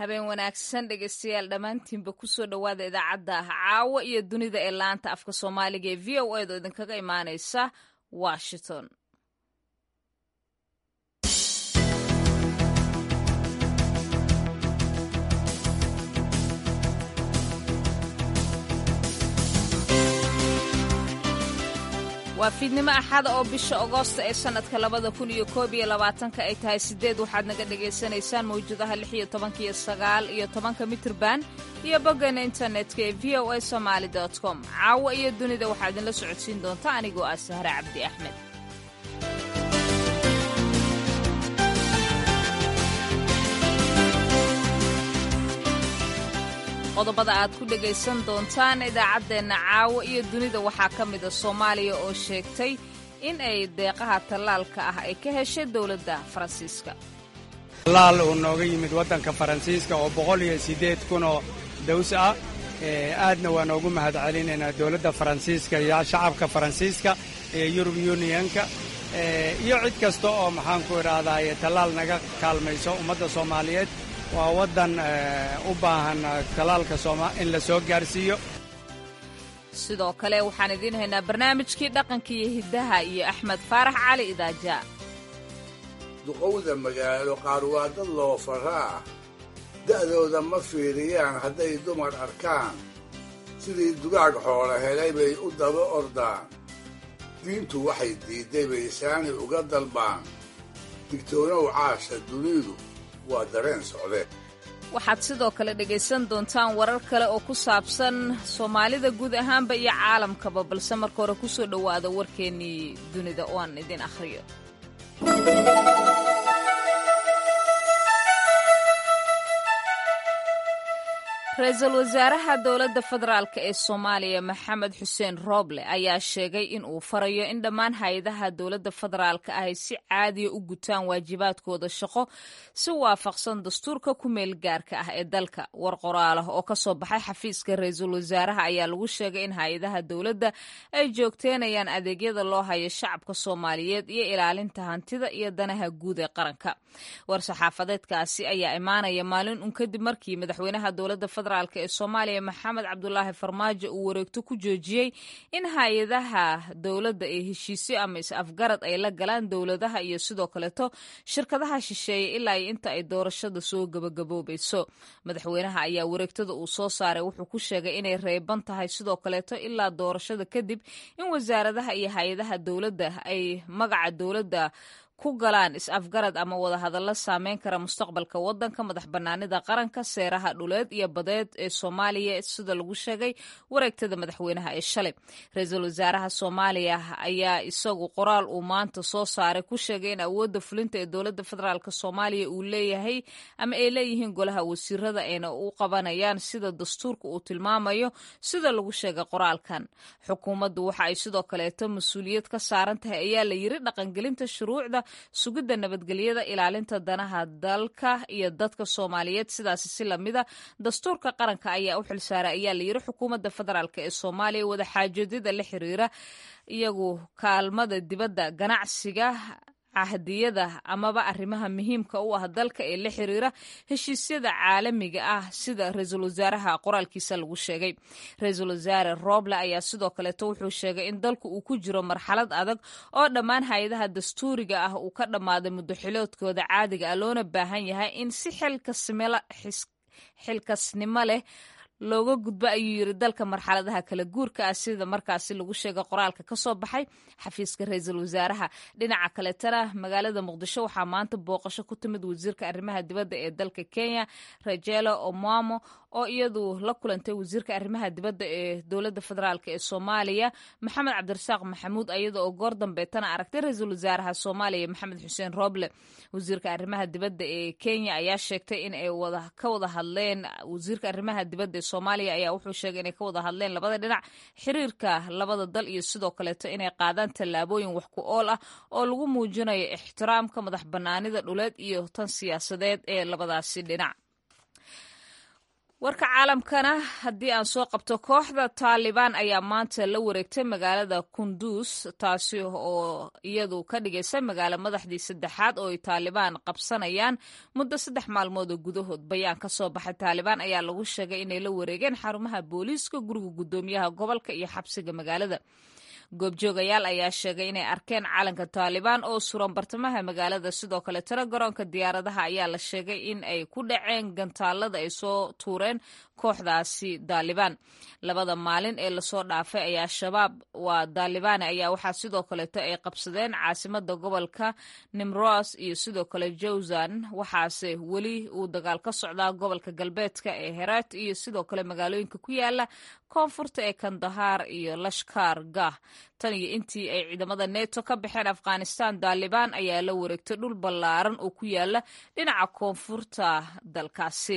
habeen wanaagsan dhegeystayaal dhammaantiinba kusoo dhowaada idaacadda ah caawo iyo dunida ee laanta afka soomaaliga ee v o edo idinkaga imaaneysa washington waa fiidnimo axada oo bisha agoosta ee sannadka labada kun iyo koob iyo labaatanka ay tahay siddeed waxaad naga dhagaysanaysaan mawjadaha lix iyo tobanka iyo sagaal iyo tobanka mitrban iyo boggeena internetka ee v o a somaali dot com caawo iyo dunida waxaa idinla socodsiin doonta anigoo ah sahre cabdi axmed qodobada aad ku dhegaysan doontaan idaacaddeenna caawo iyo dunida waxaa ka mida soomaaliya oo sheegtay in ay deeqaha tallaalka ah ay ka heshay dowladda faransiiska tallaal uu nooga yimid waddanka faransiiska oo boqol iyo siddeed kun oo daws ah aadna waa noogu mahad celinaynaa dowladda faransiiska iyo shacabka faransiiska ee yurub yunionka iyo cid kasta oo maxaanku idhaahdaye tallaal naga kaalmayso ummadda soomaaliyeed waa waddan u baahan talaalka in la soo gaarsiiyo sidoo kale waxaan idiin haynaa barnaamijkii dhaqanka iyo hiddaha iyo axmed faarax cali idaaja duqowda magaalo qaar waa dad loo faraa da'dooda ma fiiriyaan hadday dumar arkaan sidii dugaag xoola helay bay u daba ordaan diintu waxay diidday bay saani uga dalbaan digtoonow caasha dunidu waa dareen socde waxaad sidoo kale dhegaysan doontaan warar kale oo ku saabsan soomaalida guud ahaanba iyo caalamkaba balse marka hore ku soo dhowaada warkeennii dunida oo aan idin akhriyo ra-iisul wasaaraha dowladda federaalk ee soomaaliya maxamed xuseen rooble ayaa sheegay in uu farayo in dhammaan hay-adaha dowladda federaalka ah ay si caadiya u gutaan waajibaadkooda shaqo si waafaqsan dastuurka ku meel gaarka ah ee dalka war qoraalah oo ka soo baxay xafiiska ra-iisul wasaaraha ayaa lagu sheegay in hay-adaha dowladda ay joogteynayaan adeegyada loo hayo shacabka soomaaliyeed iyo ilaalinta hantida iyo danaha guud ee qaranka war saxaafadeedkaasi ayaa imaanaya maalin un kadib markii madaxweynaha dowladda federaalk ee soomaaliya maxamed cabdulaahi farmaajo uu wareegto ku joojiyey in hay-adaha dowladda ee heshiisyo ama is-afgarad ay la galaan dowladaha iyo sidoo kaleeto shirkadaha shisheeye ilaa iyo inta ay doorashada soo gabagaboobayso madaxweynaha ayaa wareegtada uu soo saaray wuxuu ku sheegay inay reeban tahay sidoo kaleeto ilaa doorashada kadib in wasaaradaha iyo hay-adaha dowladda ay magaca dowladda ku galaan is-afgarad ama wadahadallo saameyn kara mustaqbalka waddanka madax bannaanida qaranka seeraha dhuleed iyo badeed ee soomaaliya sida lagu sheegay wareegtada madaxweynaha ee shalay ra-iisul wasaaraha soomaaliya ayaa isagu qoraal uu maanta soo saaray ku sheegay in awoodda fulinta ee dowladda federaalk soomaaliya uu leeyahay ama ay leeyihiin golaha wasiirada ayna u qabanayaan sida dastuurka uu tilmaamayo sida lagu sheegay qoraalkan xukuumaddu waxa ay sidoo kaleeto mas-uuliyad ka saaran tahay ayaa la yiri dhaqangelinta shuruucda sugidda nabadgelyada ilaalinta danaha dalka iyo dadka soomaaliyeed sidaasi si lamida dastuurka qaranka ayaa u xilsaaray ayaa la yiri xukuumadda federaalk ee soomaaliya wadaxaajoodida la xiriira iyagu kaalmada dibadda ganacsiga cahdiyada amaba arrimaha muhiimka u ah dalka ee la xiriira heshiisyada caalamiga ah sida ra-iisul wasaaraha qoraalkiisa lagu sheegay ra-iisul wasaare roble ayaa sidoo kaleeto wuxuu sheegay in dalku uu ku jiro marxalad adag oo dhammaan hay-adaha dastuuriga ah uu ka dhammaaday muddoxiloodkooda caadiga ah loona baahan yahay in si xilkasnimo leh looga gudbo ayuu yiri dalka marxaladaha kala guurka ah sida markaasi lagu sheegay qoraalka ka soo baxay xafiiska ra-iisul wasaaraha dhinaca kaletana magaalada muqdisho waxaa maanta booqasho ku timid wasiirka arrimaha dibadda ee dalka kenya rajelo omamo oo iyadu la kulantay wasiirka arrimaha dibadda ee dowladda federaalk ee soomaaliya maxamed cabdirasaaq maxamuud iyada oo goor dambeetana aragtay ra-iisul wasaaraha soomaaliya maxamed xuseen roble wasiirka arrimaha dibadda ee kenya ayaa sheegtay in ay ka wada hadleen wasiirka arrimaha dibadda ee soomaaliya ayaa wuxuu sheegay inay ka wada hadleen labada dhinac xiriirka labada dal iyo sidoo kaleeto inay qaadaan tallaabooyin wax ku ool ah oo lagu muujinayo ixtiraamka madax bannaanida dhuleed iyo tan siyaasadeed ee labadaasi dhinac warka caalamkana haddii aan soo qabto kooxda taalibaan ayaa maanta la wareegtay magaalada kunduus taasi oo iyadu ka dhigaysa magaalo madaxdii saddexaad oo ay taalibaan qabsanayaan muddo saddex maalmood oo gudahood bayaan ka soo baxay taalibaan ayaa lagu sheegay inay la wareegeen xarumaha booliiska guriga guddoomiyaha gobolka iyo xabsiga magaalada goobjoogayaal ayaa sheegay inay arkeen calanka taalibaan oo suran bartamaha magaalada sidoo kale tiro garoonka diyaaradaha ayaa la sheegay in ay ku dhaceen gantaalada ay soo tuureen kooxdaasi daalibaan labada maalin ee lasoo dhaafay ayaa shabaab waa daalibaani ayaa waxaa sidoo kaleeto ay qabsadeen caasimada gobolka nimros iyo sidoo kale jawzan waxaase weli uu dagaal ka socdaa gobolka galbeedka ee heraat iyo sidoo kale magaalooyinka ku yaala koonfurta ee kandahaar iyo lashkar gah tan iyo intii ay ciidamada neto ka baxeen afghanistan daalibaan ayaa la wareegtay dhul ballaaran oo ku yaala dhinaca koonfurta dalkaasi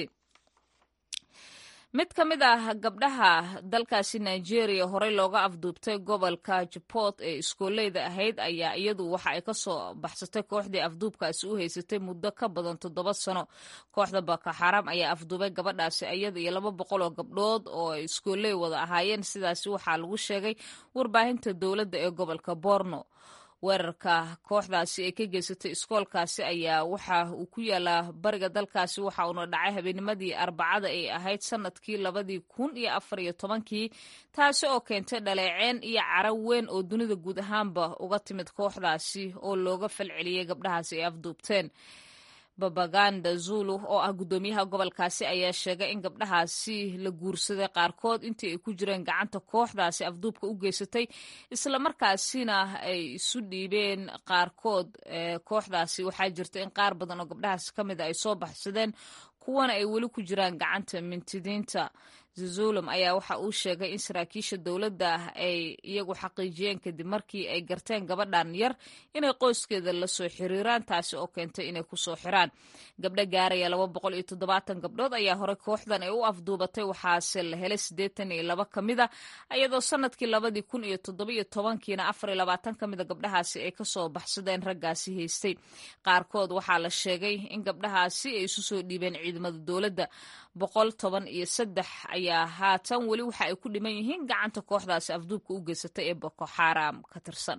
mid ka mid ah gabdhaha dalkaasi nigeria horey looga afduubtay gobolka jabot ee iskooleyda ahayd ayaa iyadu waxa ay kasoo baxsatay kooxdii afduubkaasi u haysatay muddo ka badan toddoba sano kooxda boko xaram ayaa afduubay gabadhaasi iyada iyo laba boqol oo gabdhood oo ay iskooley wada ahaayeen sidaasi waxaa lagu sheegay warbaahinta dowladda ee gobolka borno weerarka kooxdaasi ay ka geysatay iskoolkaasi ayaa waxa uu ku yaalaa bariga dalkaasi waxa uuna dhacay habeennimadii arbacada ay ahayd sanadkii labadii kun iyo afar iyo tobankii taasi oo keentay dhaleeceen iyo cara weyn oo dunida guud ahaanba uga timid kooxdaasi oo looga falceliyey gabdhahaasi ay afduubteen babaganda zulu oo ah guddoomiyaha gobolkaasi ayaa sheegay in gabdhahaasi la guursaday qaarkood intii ay ku jireen gacanta kooxdaasi afduubka u geysatay islamarkaasina ay isu dhiibeen qaarkood kooxdaasi waxaa jirta in qaar badan oo gabdhahaasi ka mid a ay soo baxsadeen kuwana ay weli ku jiraan gacanta mintidiinta zuzulum ayaa waxa uu sheegay in saraakiisha dowladda ay iyagu xaqiijiyeen kadib markii ay garteen gabadhan yar inay qoyskeeda la soo xiriiraan taasi oo keentay inay ku soo xiraan gabdho gaaraya laba boqol iyo toddobaatan gabdhood ayaa horey kooxdan ay u afduubatay waxaase la helay siddeetan iyo laba ka mid a iyadoo sanadkii labadii kun iyo toddoba iyo tobankiina afar iyo labaatan ka mida gabdhahaasi ay kasoo baxsadeen raggaasi haystay qaarkood waxaa la sheegay in gabdhahaasi ay isu soo dhiibeen ciidamada dowladda boqol toban iyo saddex ayaa haatan weli waxa ay ku dhiman yihiin gacanta kooxdaasi afduubka u geysatay ee boko xaram ka tirsan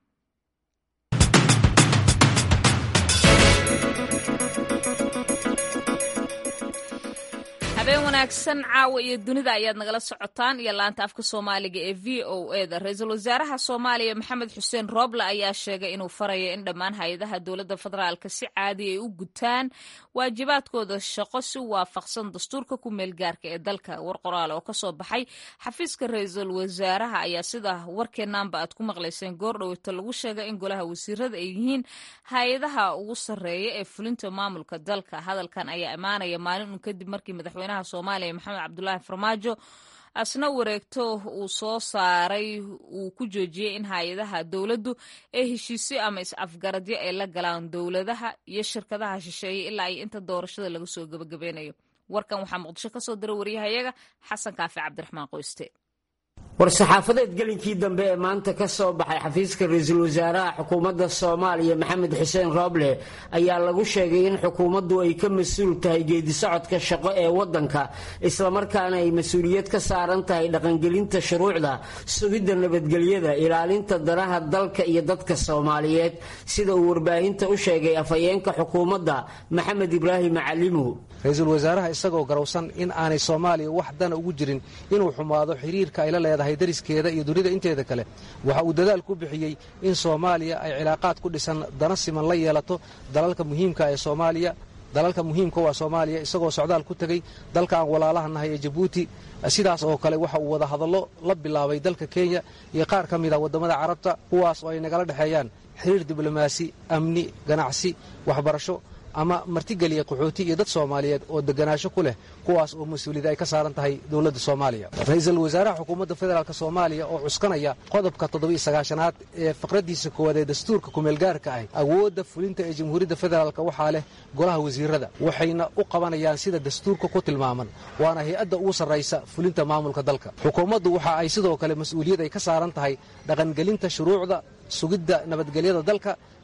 habeen wanaagsan caawa iyo dunida ayaad nagala socotaan iyo laanta afka soomaaliga ee v o e da ra-iisul wasaaraha soomaaliya maxamed xuseen rooble ayaa sheegay inuu farayo in dhammaan hay-adaha dowladda federaalka si caadi ay u gutaan waajibaadkooda shaqo si waafaqsan dastuurka ku meel gaarka ee dalka war qoraal oo kasoo baxay xafiiska ra-iisul wasaaraha ayaa sida warkeenaanba aad ku maqlayseen goordhoweyta lagu sheegay in golaha wasiirada ay yihiin hay-adaha ugu sarreeya ee fulinta maamulka dalka hadalkan ayaa imaanaya maalin un kadib markii madaxweynaha soomaaliya maxamed cabdulaahi farmaajo asna wareegto uu soo saaray uu ku joojiyey in hay-adaha dowladdu ee heshiisyo ama is-afgaradyo ay la galaan dowladaha iyo shirkadaha shisheeye ilaa iyo inta doorashada laga soo gebagabeynayo warkan waxaa muqdisho ka soo diray waryahayaga xasan kaafi cabdiraxmaan qoyste war-saxaafadeed gelinkii dambe ee maanta ka soo baxay xafiiska ra-iisul wasaaraha xukuumadda soomaaliya maxamed xuseen rooble ayaa lagu sheegay in xukuumaddu ay ka mas-uul tahay geedisocodka shaqo ee waddanka islamarkaana ay mas-uuliyad ka saaran tahay dhaqangelinta shuruucda sugidda nabadgelyada ilaalinta danaha dalka iyo dadka soomaaliyeed sida uu warbaahinta u sheegay afhayeenka xukuumadda maxamed ibraahim calimu ra-iisul wasaaraha isagoo garowsan in aanay soomaaliya wax dana ugu jirin inuu xumaado xiriirka ay la leedahay dariskeeda iyo dunida inteeda kale waxa uu dadaal ku bixiyey in soomaaliya ay cilaaqaad ku dhisan dana siman la yeelato dalalka muhiimka ee soomaaliya dalalka muhiimka waa soomaaliya isagoo socdaal ku tegey dalka aan walaalaha nahay ee jabuuti sidaas oo kale waxa uu wada hadallo la bilaabay dalka kenya iyo qaar ka mid a waddamada carabta kuwaas oo ay nagala dhexeeyaan xiriir diblomaasi amni ganacsi waxbarasho ama martigeliya qaxooti iyo dad soomaaliyeed oo deganaasho ku leh kuwaas oo mas-uuliyad ay ka saaran tahay dowladda soomaaliya ra-iisul wasaaraha xukuumadda federaalk soomaaliya oo cuskanaya qodobka toddobiiyo sagaashanaad ee faqraddiisa koowaad ee dastuurka kumeelgaarka ah awoodda fulinta ee jamhuuriyadda federaalk waxaa leh golaha wasiirada waxayna u qabanayaan sida dastuurka ku tilmaaman waana hay-adda ugu sarraysa fulinta maamulka dalka xukuumaddu waxa ay sidoo kale mas-uuliyad ay ka saaran tahay dhaqangelinta shuruucda sugidda nabadgelyada dalka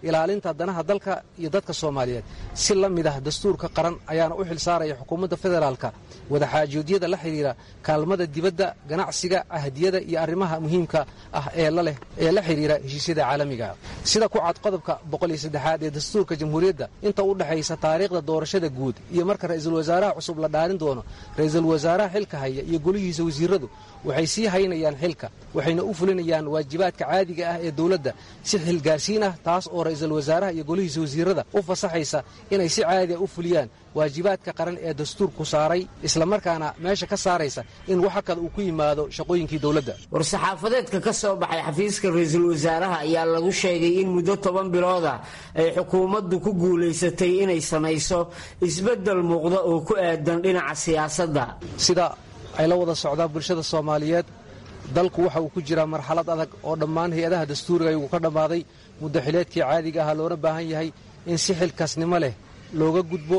ilaalinta danaha dalka iyo dadka soomaaliyeed si la mid ah dastuurka qaran ayaana u xil saaraya xukuumadda federaalka wadaxaajoodyada la xidhiira kaalmada dibadda ganacsiga ahdiyada iyo arrimaha muhiimka ah ee laleh ee la xidhiira heshiisyada caalamiga sida ku cad qodobka boqoliyosaddexaad ee dastuurka jamhuuriyadda inta u dhexaysa taariikhda doorashada guud iyo marka ra'iisul wasaaraha cusub la dhaarin doono ra'iisul wasaaraha xilka haya iyo golihiisa wasiiradu waxay sii haynayaan xilka waxayna u fulinayaan waajibaadka caadiga ah ee dowladda si xilgaarsiin ah taas oo ra'iisul wasaaraha iyo golihiisa wasiirada u fasaxaysa inay si caadi ah u fuliyaan waajibaadka qaran ee dastuurku saaray islamarkaana meesha ka saaraysa in waxa kale uu ku yimaado shaqooyinkii dowladda war-saxaafadeedka ka soo baxay xafiiska ra-iisul wasaaraha ayaa lagu sheegay in muddo toban bilooda ay xukuumaddu ku guulaysatay inay samayso isbeddel muuqda oo ku aadan dhinaca siyaasadda sida ay la wada socdaan bulshada soomaaliyeed dalku waxa uu ku jiraa marxalad adag oo dhammaan hay-adaha dastuuriga ayuu ka dhammaaday muddo xileedkii caadiga ahaa loona baahan yahay in si xilkaasnimo leh looga gudbo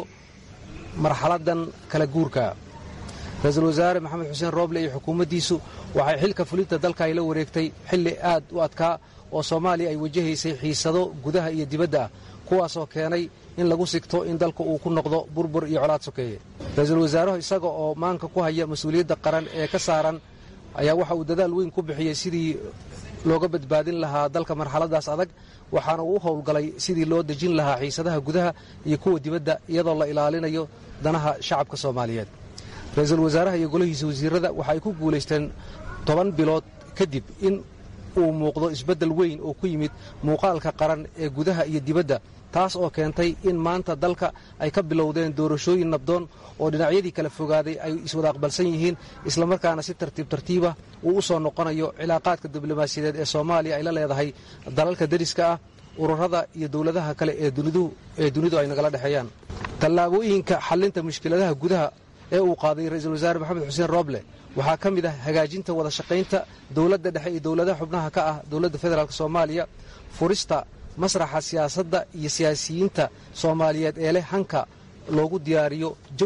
marxaladan kala guurka ra-iisul wasaare maxamed xuseen rooble iyo xukuumaddiisu waxay xilka fulinta dalka ay la wareegtay xilli aad u adkaa oo soomaaliya ay wajahaysay xiisado gudaha iyo dibadda ah kuwaasoo keenay in lagu sigto in dalka uu ku noqdo burbur iyo colaad sokeeye ra-iisul wasaaruhu isaga oo maanka ku haya mas-uuliyadda qaran ee ka saaran ayaa waxa uu dadaal weyn ku bixiyey sidii looga badbaadin lahaa dalka marxaladaas adag waxaana uu u howlgalay sidii loo dejin lahaa xiisadaha gudaha iyo kuwa dibadda iyadoo la ilaalinayo danaha shacabka soomaaliyeed ra-iisul wasaaraha iyo golihiisa wasiirada waxa ay ku guulaysteen toban bilood kadib in uu muuqdo isbeddel weyn oo ku yimid muuqaalka qaran ee gudaha iyo dibadda taas oo keentay in maanta dalka ay ka bilowdeen doorashooyin nabdoon oo dhinacyadii kala fogaaday ay iswada aqbalsan yihiin islamarkaana si tartiib tartiiba uu u soo noqonayo cilaaqaadka diblomaasiyadeed ee soomaaliya ay la leedahay dalalka deriska ah ururada iyo dowladaha kale ee dunidu ay nagala dhexeeyaan tallaabooyinka xallinta mushkiladaha gudaha ee uu qaaday ra-iisul wasaare maxamed xuseen rooble waxaa ka mid ah hagaajinta wada shaqaynta dowladda dhexe iyo dowladaha xubnaha ka ah dowladda federaalk soomaaliya furista masraxa siyaasadda iyo siyaasiyiinta soomaaliyeed ee leh hanka loogu diyaariyo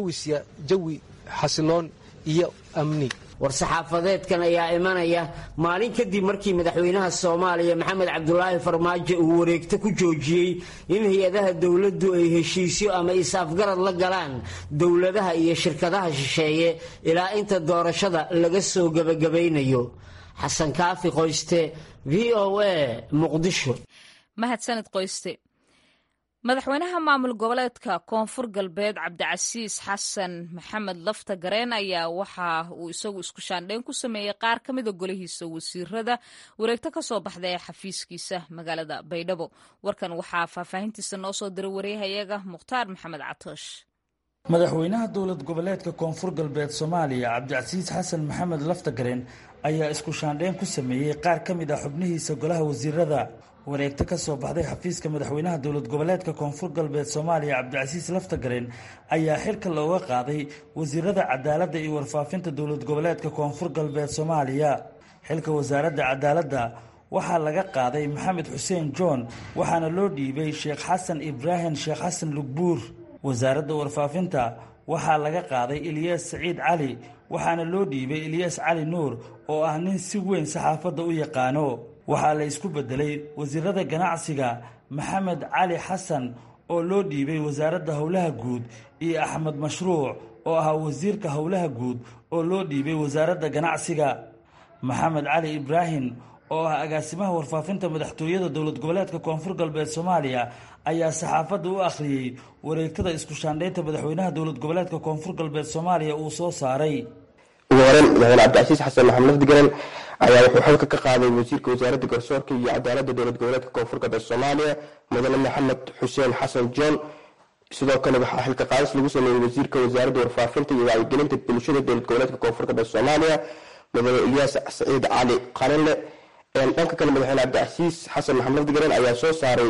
jawi xasiloon iyo amni war-saxaafadeedkan ayaa imanaya maalin kadib markii madaxweynaha soomaaliya maxamed cabdulaahi farmaajo uu wareegto ku joojiyey in hay-adaha dowladdu ay heshiisyo ama is-afgarad la galaan dowladaha iyo shirkadaha shisheeye ilaa inta doorashada laga soo gebagabaynayo xasan kaafi qoyste v o a muqdisho mahadsanid qoyste madaxweynaha maamul goboleedka koonfur galbeed cabdicasiis xasan maxamed lafta gareen ayaa waxa uu isagu isku shaandheyn ku sameeyey qaar ka mida golihiisa wasiirada wareegto ka soo baxda ee xafiiskiisa magaalada baydhabo warkan waxaa faahfaahintiisa noo soo diray waryahayaga mukhtaar maxamed catoosh madaxweynaha dowlad goboleedka koonfur galbeed soomaaliya cabdicasiis xasan maxamed laftagareen ayaa isku shaandheyn ku sameeyey qaar ka mid ah xubnihiisa golaha wasiirada wareegto ka soo baxday xafiiska madaxweynaha dowlad goboleedka koonfur galbeed soomaaliya cabdicasiis laftagareen ayaa xilka looga qaaday wasiirada cadaaladda iyo warfaafinta dowlad goboleedka koonfur galbeed soomaaliya xilka wasaaradda cadaaladda waxaa laga qaaday maxamed xuseen john waxaana loo dhiibay sheekh xasan ibraahim sheekh xasan lugbuur wasaaradda warfaafinta waxaa laga qaaday ilyaas saciid cali waxaana loo dhiibay ilyaas cali nuur oo ah nin si weyn saxaafadda u yaqaano waxaa la isku beddelay wasiirada ganacsiga maxamed cali xasan oo loo dhiibay wasaaradda howlaha guud iyo axmed mashruuc oo ahaa wasiirka howlaha guud oo loo dhiibay wasaaradda ganacsiga maxamed cali ibraahim oo ah agaasimaha warfaafinta madaxtooyada dowlad goboleedka koonfur galbeed soomaaliya ayaa saxaafadda u akhriyey wareegtada isku shaandhaynta madaxweynaha dowlad goboleedka koonfur galbeed soomaaliya uu soo saaray ugu horeyn madaxweyne cabdicasiis xasan maxamed lafdigaran ayaa wuxuu xilka ka qaaday wasiirka wasaaradda garsoorka iyo cadaaladda dowlad goboleedka koonfur galbeed soomaaliya mudane maxamed xuseen xasan john sidoo kale waxaa xilka qaadis lagu sameeyey wasiirka wasaaradda warfaafinta iyo wacyigelinta bulshada dowlad goboleedka koonfur galbeed soomaaliya mudane ilyaas saciid cali qalinle dhanka kale madaxweyne cabdicasiis xasan maxamed lafdigaran ayaa soo saaray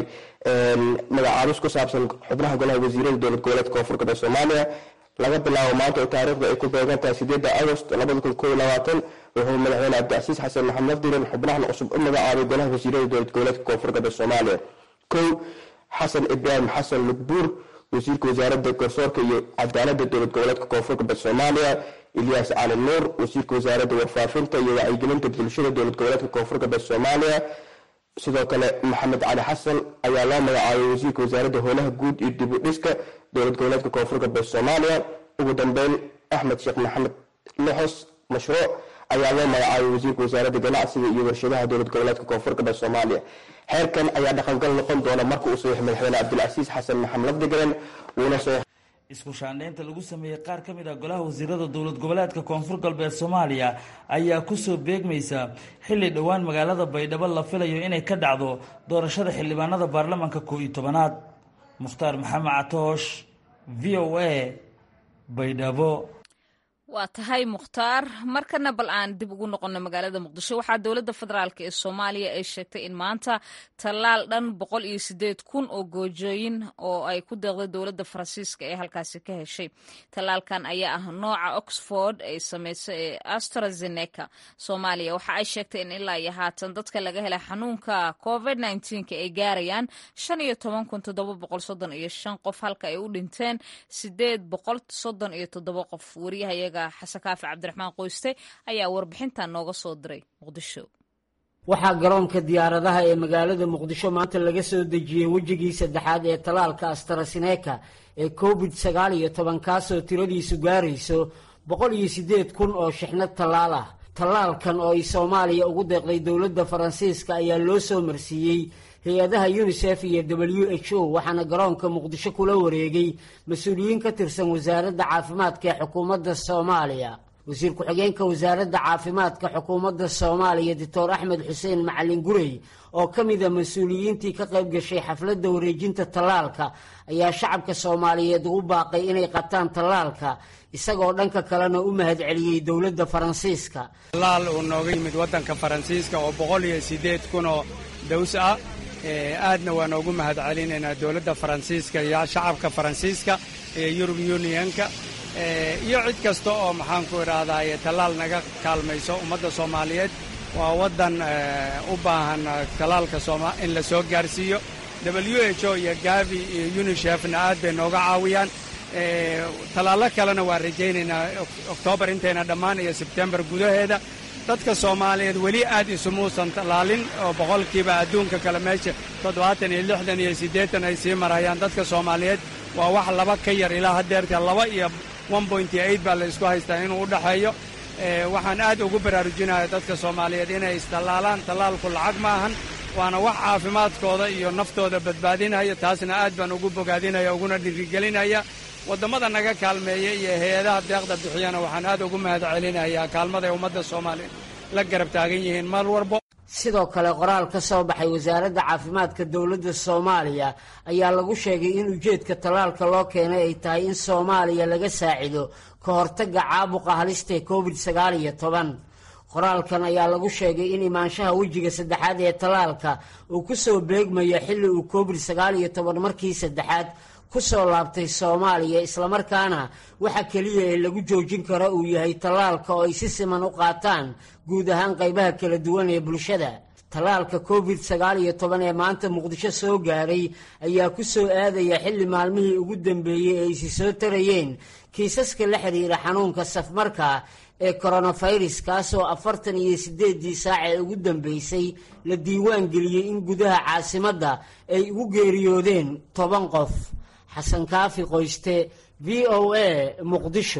magacaabis ku saabsan xubnaha golaha wasiirada dowlad goboleedka koonfur galbeed soomaaliya laga bilaabo maanta oo taariikhda ay ku beegan tahay sideedda agost labada kun koob iyo labaatan wuxuu madaxweyne cabdicasiis xasan maxamed lafdiran xubnahan cusub u magacaabay golaha wasiirada dowlad goboleedka koonfur galbeed soomaaliya kow xasan ibraahim xasan lugbuur wasiirka wasaaradda garsoorka iyo cadaaladda dowlad goboleedka koonfur galbeed soomaaliya ilyaas cali nuur wasiirka wasaaradda warfaafinta iyo wacyigelinta bulshada dowlad goboleedka koonfur galbeed soomaaliya sidoo kale maxamed cali xasan ayaa loo magacaabay wasiirka wasaaradda howlaha guud iyo dib u dhiska dowlad goboleedka koonfur galbeed soomaaliya ugu dambeyn axmed sheekh maxamed lixos mashruuc ayaa loo magacaabay wasiirka wasaaradda ganacsiga iyo warshadaha dowlad goboleedka koonfur galbeed soomaaliya xeerkan ayaa dhaqangal noqon doona marka uu saxiix madaxweyne cabdilcasiis xasan maxamed lafdigaren wuuna saxiix isku shaandheynta lagu sameeyey qaar ka mid ah golaha wasiirada dowlad goboleedka koonfur galbeed soomaaliya ayaa kusoo beegmaysa xilli dhowaan magaalada baydhabo la filayo inay ka dhacdo doorashada xildhibaanada baarlamaanka koo iyo tobanaad mukhtaar maxamed catoosh v o a baydhabo waa tahay mukhtaar markana bal aan dib ugu noqono magaalada muqdisho waxaa dowladda federaalk ee soomaaliya ay sheegtay in maanta tallaal dhan boqol iyo sideed kun oo goojooyin oo ay ku deeqday dowladda faransiiska ee halkaasi ka heshay tallaalkan ayaa ah nooca oxford ay sameysay ee astrazeneca soomaaliya waxa ay sheegtay in ilaa iyo haatan dadka laga helay xanuunka covid nneteen-ka ay gaarayaan shan iyo toban kun toddoba boqol soddon iyo shan qof halka ay u dhinteen sideed boqol soddon iyo toddoba qof wariyahayaga xasan kaafi cabdiraxmaan qoyste ayaa warbixintan nooga soo diray muqdisho waxaa garoonka diyaaradaha ee magaalada muqdisho maanta laga soo dejiyey wejigii saddexaad ee talaalka astrasineka ee covid sagaal iyo toban kaasoo tiradiisu gaarayso boqol iyo siddeed kun oo shixnad tallaal ah tallaalkan oo ay soomaaliya ugu deeqday dowladda faransiiska ayaa loo soo marsiiyey hay-adaha yunisef iyo w h o waxaana garoonka muqdisho kula wareegay mas-uuliyiin ka tirsan wasaaradda caafimaadka ee xukuumadda soomaaliya wasiir ku-xigeenka wasaaradda caafimaadka xukuumadda soomaaliya doctor axmed xuseen macalin gurey oo ka mida mas-uuliyiintii ka qayb gashay xafladda wareejinta tallaalka ayaa shacabka soomaaliyeed ugu baaqay inay qataan tallaalka isagoo dhanka kalena u mahadceliyey dowladda faransiiska tallaal uu nooga yimid waddanka faransiiska oo boqol iyo siddeed kunoo daws ah aadna waa noogu mahad celinaynaa dowladda faransiiska iyo shacabka faransiiska ee yurub unionka iyo cid kasta oo maxaanku idhaahdaye tallaal naga kaalmayso ummadda soomaaliyeed waa waddan u baahan tallaalka in la soo gaarsiiyo w h o iyo gavi iyo unishefna aad bay nooga caawiyaan tallaallo kalena waa rajaynaynaa oktoobar intayna dhammaan iyo sebtembar gudaheeda dadka soomaaliyeed weli aad isumuusan tallaalin oo boqolkiiba adduunka kale meesha toddobaatan iyo lixdan iyo siddeetan ay sii marayaan dadka soomaaliyeed waa wax laba ka yar ilaa haddeerta laba iyo one pointy eight baa la isku haystaa inuu u dhexeeyo waxaan aad ugu baraarujinaya dadka soomaaliyeed inay istallaalaan tallaalku lacag ma ahan waana wax caafimaadkooda iyo naftooda badbaadinaya taasna aad baan ugu bogaadinaya uguna dhiirigelinaya waddamada naga kaalmeeya iyo hay-adaha deeqda bixiyana waxaan aad ugu mahad celinayaa kaalmaday ummadda soomaaliyeed la garab taagan yihiin mar walbo sidoo kale qoraal ka soo baxay wasaaradda caafimaadka dowladda soomaaliya ayaa lagu sheegay in ujeedka tallaalka loo keenay ay tahay in soomaaliya laga saacido ka hortagga caabuqa halistae covid sagaal iyo toban qoraalkan ayaa lagu sheegay in imaanshaha wejiga saddexaad ee tallaalka uu ku soo beegmayo xilli uu covid sagaal iyo toban markii saddexaad ku soo laabtay soomaaliya islamarkaana waxa keliya ee lagu joojin karo uu yahay tallaalka oo ay si siman u qaataan guud ahaan qaybaha kala duwan ee bulshada tallaalka covid sagaal iyo toban ee maanta muqdisho soo gaaray ayaa ku soo aadaya xilli maalmihii ugu dambeeyey ay isi soo tarayeen kiisaska la xidhiira xanuunka safmarka ee koronafirus kaasoo afartan iyo siddeeddii saac ee ugu dambeysay la diiwaan geliyey in gudaha caasimadda ay ugu geeriyoodeen toban qof xasan kaafi qoyste v o a muqdisho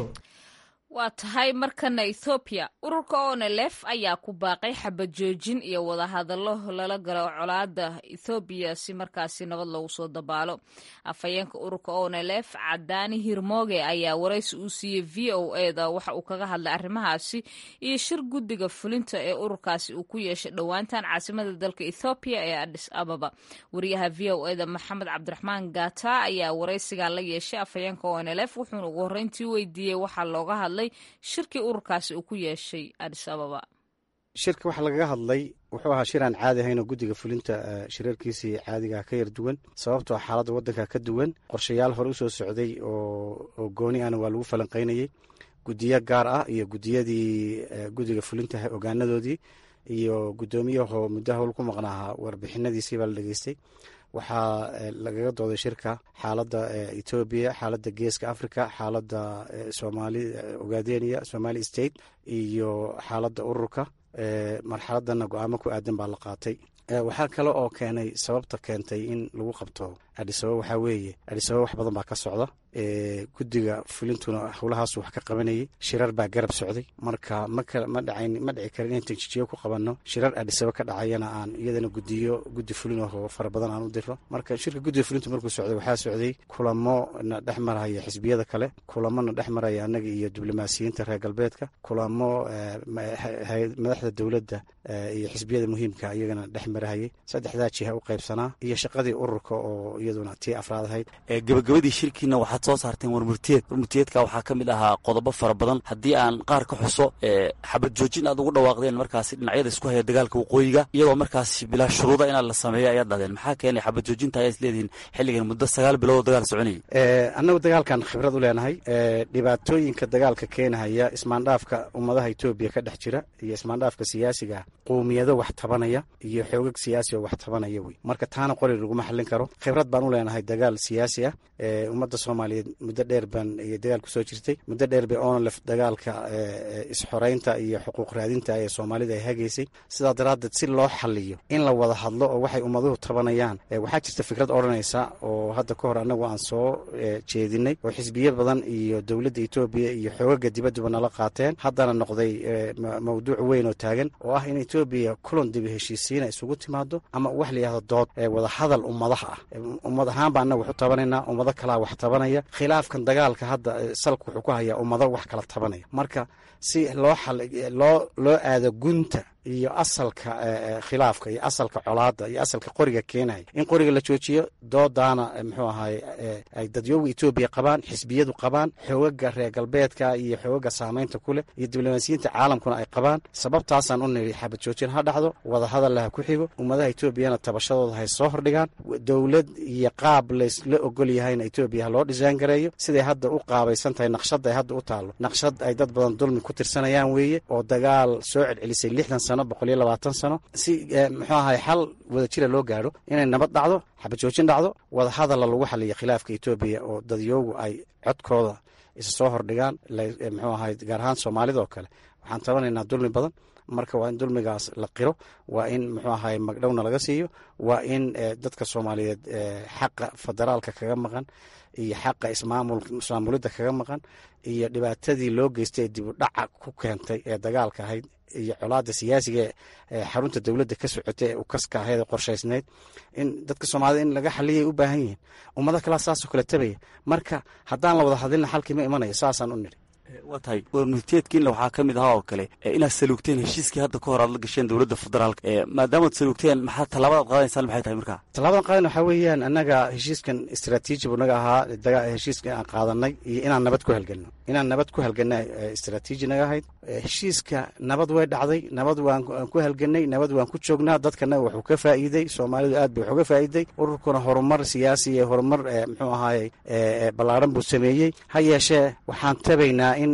waa tahay markana ethoobiya ururka onelef ayaa ku baaqay xabad joojin iyo wadahadallo lala galo colaada ethoobiya si markaasi nabad loogu soo dabaalo afhayeenka ururka onelef cadaani hirmooge ayaa waraysi uu siiyey v o eda waxa uu kaga hadlay arrimahaasi iyo shir guddiga fulinta ee ururkaasi uu ku yeeshay dhowaantan caasimada dalka ethoobiya ee adis ababa wariyaha v o eda maxamed cabdiraxmaan gata ayaa waraysigan la yeeshay afhayeenka onelef wuxuuna ugu horreyntii weydiiyey waxaa looga hadlay shirkii ururkaasi uu ku yeeshay adis ababa shirka waxaa lagaga hadlay wuxuu ahaa shir aan caadi ahayn oo guddiga fulinta shirarkiisii caadigaha ka yar duwan sababtoo xaaladda waddanka ka duwan qorshayaal hore usoo socday oo gooni ahna waa lagu falanqaynayey guddiyo gaar ah iyo gudiyadii guddiga fulinta ogaanadoodii iyo guddoomiyahoo muddo howl ku maqnaaha warbixinadiisii baa la dhegeystay waxaa lagaga dooday shirka xaaladda etoobiya xaaladda geeska africa xaaladda somali ogadenia somali state iyo xaaladda ururka marxaladana go-aamo ku aadan baa la qaatay waxaa kale oo keenay sababta keentay in lagu qabto adhisababa waxaa weeye adhisababa wax badan baa ka socda guddiga fulintuna howlahaas wax ka qabanayay shirar baa garab socday marka ma dhacayn ma dhici karin inaan tanjijiyo ku qabanno shirar adhisaba ka dhacayana aan iyadana gudiyo guddi fulin oo fara badan aan u diro marka shirka guddiga fulintu markuu socday waxaa socday kulamo na dhex maraya xisbiyada kale kulamo na dhex maraya annaga iyo diblomaasiyiinta reer galbeedka kulamo madaxda dowladda iyo xisbiyada muhiimka iyagana dhex marahayay saddexdaa jiha u qaybsanaa iyo shaqadii ururka oo iyaduna tii afraad ahayd gabagabadii shirkiina waxaad soo saarteen warmurtiyeed warmurtiyeedka waxaa ka mid ahaa qodobo fara badan haddii aan qaar ka xuso xabad joojin aad ugu dhawaaqdeen markaasi dhinacyada isku haya dagaalka waqooyiga iyadoo markaasi bilaa shuruuda inaad la sameeyo ayaad dhahdeen maxaa keenay xabad joojinta ayaa is leedihiin xilligan muddo sagaal bilood oo dagaal soconayay annagu dagaalkan khibrad u leenahay dhibaatooyinka dagaalka keenahaya ismaandhaafka ummadaha etoobiya ka dhex jira iyo ismaandhaafka siyaasiga qowmiyado wax tabanaya iyo xoogag siyaasi oo wax tabanaya wey marka taana qori laguma xallin karo khibrad baan u leenahay dagaal siyaasi ah ummadda soomaaliyeed muddo dheer baan iyo dagaal kusoo jirtay muddo dheer bay onolef dagaalka isxoreynta iyo xuquuq raadinta ee soomaalida ay hagaysay sidaa daraaddeed si loo xaliyo in la wada hadlo oo waxay ummaduhu tabanayaan waxaa jirta fikrad odhanaysa oo hadda ka hor annagu aan soo jeedinay oo xisbiyo badan iyo dowladda etoobiya iyo xoogaga dibadduba nala qaateen haddana noqday mawduuc weyn oo taagan oo ah in etoobiya kulan dibi heshiisiina isugu timaado ama wax la yihahdo dood wada hadal ummadaha ah ummad ahaan baa annaga wax u tabanaynaa ummado kalaa wax tabanaya khilaafkan dagaalka hadda salka wuxuu ku hayaa ummado wax kala tabanaya marka si loo loo loo aado gunta iyo asalka khilaafka iyo asalka colaada iyo asalka qoriga keenaya in qoriga la joojiyo doodaana muxuu ahaay ay dadyooga etoobiya qabaan xisbiyadu qabaan xoogaga reer galbeedka iyo xoogaga saameynta ku leh iyo diblomaasiyiinta caalamkuna ay qabaan sababtaasaan u niri xabad joojin ha dhacdo wada hadalla ha ku xigo ummadaha etoobiyana tabashadooda hay soo hordhigaan dowlad iyo qaab laysla ogol yahayna etoobiya ha loo dhisaan gareeyo siday hadda u qaabaysan tahay naqshadda ay hadda u taallo naqshad ay dad badan dulmi ku tirsanayaan weeye oo dagaal soo celcelisay lixdan sano boqol iyo labaatan sano si muxuu ahay xal wada jira loo gaadho inay nabad dhacdo xabad joojin dhacdo wada hadalla lagu xaliyo khilaafka etoobiya oo dadyoogu ay codkooda isa soo hordhigaan muxuu ahay gaar ahaan soomaalida oo kale waxaan tabanaynaa dulmi badan marka waa in dulmigaas la qiro waa in muxuu ahay magdhowna laga siiyo waa in dadka soomaaliyeed xaqa federaalka kaga maqan iyo xaqa ismaamulidda kaga maqan iyo dhibaatadii loo geystay ee dib u dhaca ku keentay ee dagaalka ahayd iyo colaada siyaasiga ee xarunta dowladda ka socotay ee ukaska ahayd ee qorshaysnayd in dadka soomaalida in laga xaliyay u baahan yihiin ummado kalaa saasoo kale tabaya marka haddaan la wada hadlina xalkii ma imanayo saasaan u nidhi waa tahay warmurtiyeedkiina waxaa ka mid ahaa oo kale inaad saluugteen heshiiskii hadda ka hor aad la gasheen dowladda federaalka maadaamaad saluugteen maxaa tallaabadaad qaadanaysaan maxay tahay markaa tallaabadan qaadan waxaa weeyaan annaga heshiiskan istraatiiji buu naga ahaa heshiiska aan qaadanay iyo inaan nabad ku halgelno inaan nabad ku halgelna istraatiiji naga ahayd heshiiska nabad way dhacday nabad waan ku halgenay nabad waan ku joognaa dadkana wuxuu ka faa'iidey soomaalidu aad bay wax uga faa'iiday ururkuna horumar siyaasi iyo horumar muxuu ahaayey ballaaran buu sameeyey ha yeeshee waxaan tabaynaa in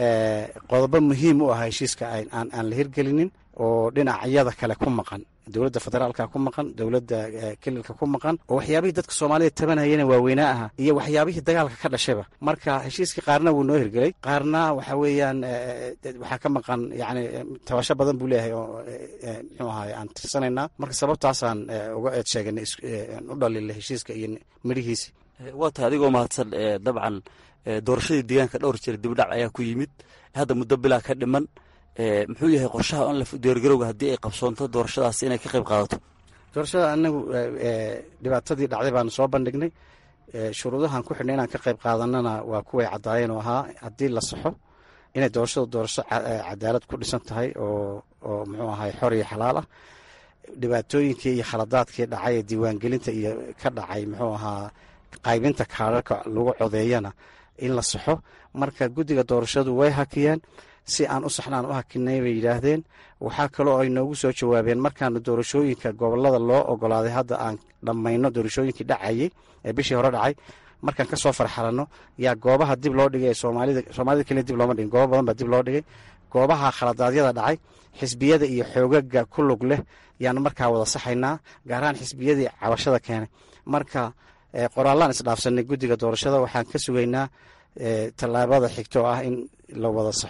qodobo muhiim u ah heshiiska aan la hirgelinin oo dhinacyada kale ku maqan dowladda federaalka ku maqan dowladda kelilka ku maqan oo waxyaabihii dadka soomaalida tabanayana waaweynaa aha iyo waxyaabihii dagaalka ka dhashayba marka heshiiskii qaarna wuu noo hirgelay qaarna waxa weeyaan waxaa ka maqan yani tabasho badan buu leeyahay oo muxuu ahaay aan tirsanaynaa marka sababtaasaan uga eed sheeganay u dhalila heshiiska iyo midhihiisi waa tahay adigoo mahadsan dabcan doorashadii deegaanka dhowr jeer dibdhac ayaa ku yimid hadda muddo bilaa ka dhiman muxuu yahay qorshaha onlef diyaargarowga haddii ay qabsoonto doorashadaas inay ka qayb qaadato doorashada anagu dhibaatadii dhacday baanu soo bandhignay shuruudahan ku xidhnay inaan ka qayb qaadanana waa kuway caddaayeen oo ahaa haddii la saxo inay doorashadu doorasho cadaalad ku dhisan tahay oo oo muxuu ahay xor iyo xalaal ah dhibaatooyinkii iyo khaladaadkii dhacay ee diiwaangelinta iyo ka dhacay muxuu ahaa qaybinta kaararka lagu codeeyana in la saxo marka guddiga doorashadu way hakiyeen si aan u saxnaan u hakinay bay yidhaahdeen waxaa kaloo ay noogu soo jawaabeen markaanu doorashooyinka gobolada loo ogolaaday hadda aan dhammayno doorashooyinkii dhacayey ee bishii hore dhacay markaan kasoo farxalanno yaa goobaha dib loo dhigay soomaalida soomaalida keliya dib looma dhigin goobo badan baa dib loo dhigay goobaha khaladaadyada dhacay xisbiyada iyo xoogaga ku lug leh yaanu markaa wada saxaynaa gaar ahaan xisbiyadii cabashada keenay marka qoraallaan isdhaafsanay guddiga doorashada waxaan ka sugaynaa tallaabada xigto oo ah in la wada saxo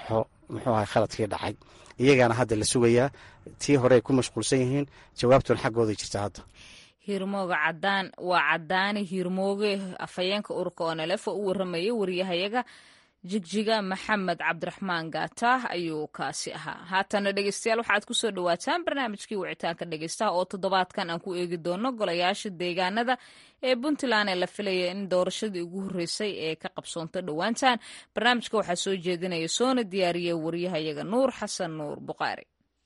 muxuu ahay khaladkii dhacay iyagaana hadda la sugayaa tii horey ku mashquulsan yihiin jawaabtuna xaggooda jirta hadda hiirmooga cadaan waa cadaani hiirmooge afhayeenka ururka onelefo u waramayay wariyahayaga jigjiga maxamed cabdiraxmaan gaata ayuu kaasi ahaa haatana dhegeystayaal waxaad kusoo dhawaataan barnaamijkii wicitaanka dhegeystaha oo toddobaadkan aan ku eegi doono golayaasha deegaanada ee puntland ee la filaya in doorashadii ugu horreysay ee ka qabsoonto dhowaantan barnaamijka waxaa soo jeedinaya soona diyaariya wariyahayaga nuur xasan nuur buqaari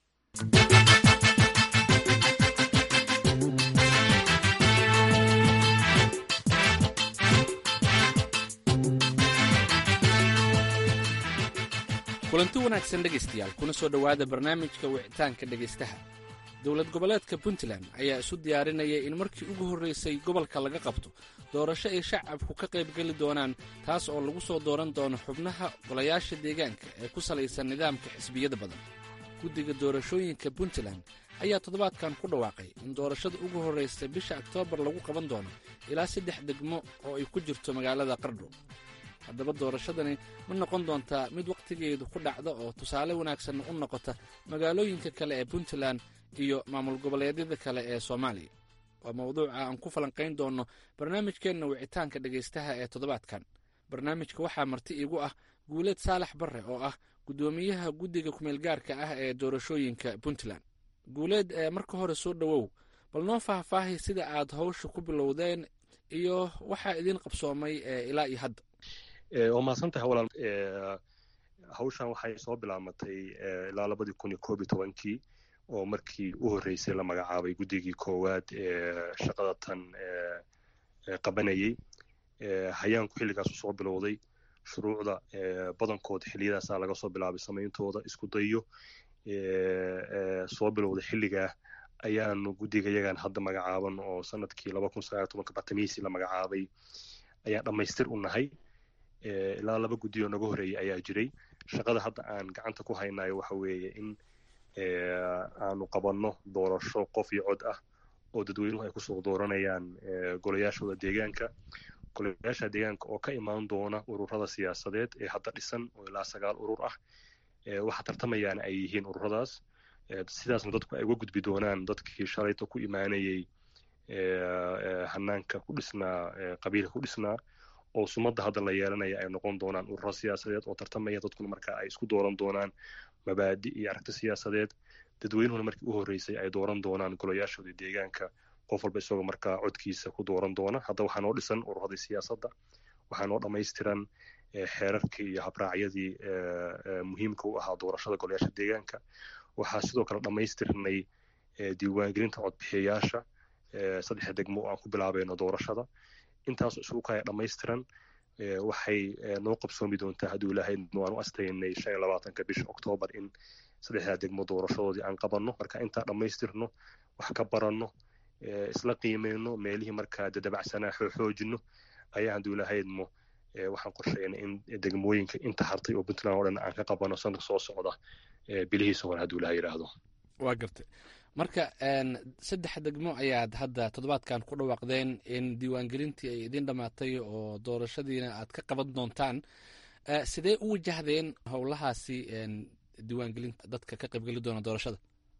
kulanti wanaagsan dhegaystayaal kuna soo dhowaada barnaamijka wicitaanka dhegaystaha dowlad goboleedka puntland ayaa isu diyaarinaya in markii ugu horraysay gobolka laga qabto doorasho ay shacabku ka qaybgeli doonaan taas oo lagu soo dooran doono xubnaha golayaasha deegaanka ee ku salaysan nidaamka xisbiyada badan guddiga doorashooyinka puntland ayaa toddobaadkan ku dhawaaqay in doorashada ugu horraysa bisha oktoobar lagu qaban doono ilaa saddex degmo oo ay ku jirto magaalada qardho haddaba doorashadani ma noqon doontaa mid wakhtigeedu ku dhacda oo tusaale wanaagsan u noqota magaalooyinka kale ee puntland iyo maamul goboleedyada kale ee soomaaliya waa mawduuca aan ku falanqayn doonno barnaamijkeenna wicitaanka dhegaystaha ee toddobaadkan barnaamijka waxaa marti iigu ah guuleed saalax barre oo ah guddoomiyaha guddiga kumeelgaarka ah ee doorashooyinka puntland guuleed marka hore soo dhowow bal noo faahfaahay sida aad hawsha ku bilowdeen iyo waxaa idiin qabsoomay ilaa iyo hadda waa mahadsantahay walaal hawshan waxay soo bilaabmatay ilaa labadii kun iyo koob iyo tobankii oo markii u horreysay la magacaabay guddigii koowaad ee shaqada tan qabanayey hayaanku xilligaasu soo bilowday shuruucda badankood xiliyadaasaa laga soo bilaabay samayntooda isku dayo soo bilowday xilligaa ayaanu guddiga yagan hadda magacaaban oo sanadkii laba kun sagaal tobanka batamiisi la magacaabay ayaan dhammaystir u nahay ilaa laba guddi oo naga horreeyay ayaa jiray shaqada hadda aan gacanta ku haynayo waxa weeye in aanu qabanno doorasho qof iyo cod ah oo dadweynuhu ay kusoo dooranayaan golayaashooda deegaanka golayaasha deegaanka oo ka imaan doona ururada siyaasadeed ee hadda dhisan oo ilaa sagaal urur ah waxa tartamayaana ay yihiin ururadaas sidaasna dadku ay uga gudbi doonaan dadkii shalayta ku imaanayay hanaanka ku dhisnaa qabiilka ku dhisnaa oo sumadda hadda la yeelanaya ay noqon doonaan ururo siyaasadeed oo tartamaya dadkuna marka ay isku dooran doonaan mabaadi iyo aragti siyaasadeed dadweynuhuna markii u horreysay ay dooran doonaan golayaashooda deegaanka qof walba isagoo markaa codkiisa ku dooran doona hadda waxaa noo dhisan ururadii siyaasadda waxaa noo dhammaystiran xeerarkii iyo habraacyadii muhiimka u ahaa doorashada golayaasha deegaanka waxaa sidoo kale dhammaystirnay diiwaangelinta codbixiyayaasha saddexa degmo oo aan ku bilaabayno doorashada intaasoo isugu kaya dhammaystiran waxay noo qabsoomi doontaa hadduu ilaahay waan u astaynay shan iyo labaatanka bisha oktoobar in saddexdaa degmo doorashadoodii aan qabanno marka intaa dhammaystirno wax ka baranno isla qiimeyno meelihii markaa dadabacsanaa xoojino ayaa hadduu ilahaydmo waxaan qorsheynay in degmooyinka inta hartay oo puntland oo dhan aan ka qabano sanadka soo socda bilihiisa hore hadduu ilaha yidhaahdo waa gartay marka saddex degmo ayaad hadda toddobaadkan ku dhawaaqdeen in diiwaangelintii ay idin dhammaatay oo doorashadiina aad ka qaban doontaan sidee u wajahdeen howlahaasi diiwaangelinta dadka ka qaybgeli doona doorashada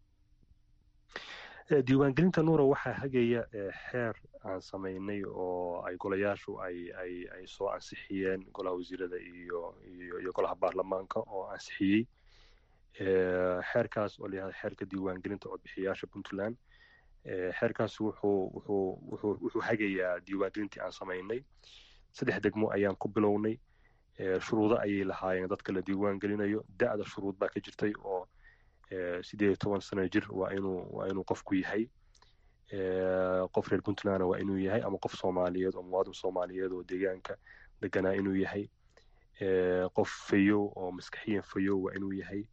diiwaangelinta nuura waxaa hagaya xeer aan samaynay oo ay golayaashu ay ay ay soo ansixiyeen golaha wasiirada iyo iyo iyo golaha baarlamaanka oo ansixiyey xeerkaas oo layihahda xeerka diiwaangelinta codbixiyayaasha puntland xeerkaas wuxuu wuxuu wuxuu wuxuu hagayaa diiwaangelintii aan samaynay saddex degmo ayaan ku bilownay shuruudo ayay lahaayeen dadka la diiwaangelinayo da'da shuruud baa ka jirtay oo sideed iyo toban sano jir waa inuu waa inuu qofku yahay qof reer puntlandna waa inuu yahay ama qof soomaaliyeed oo muwaadin soomaaliyeed oo deegaanka deganaa inuu yahay qof fayow oo maskaxiyan fayow waa inuu yahay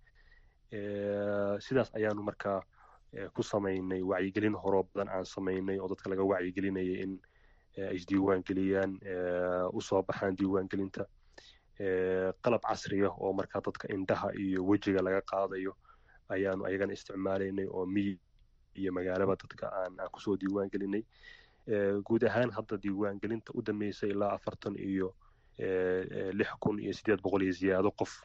sidaas ayaanu markaa ku samaynay wacyigelin horoo badan aan samaynay oo dadka laga wacyigelinayay in ay isdiiwaan geliyaan usoo baxaan diiwaangelinta qalab casriya oo markaa dadka indhaha iyo wejiga laga qaadayo ayaanu ayagana isticmaalaynay oo miyi iyo magaalaba dadka aan aan kusoo diiwaan gelinay guud ahaan hadda diiwaangelinta u dambeysay ilaa afartan iyo lix kun iyo sideed boqol iyo ziyaado qof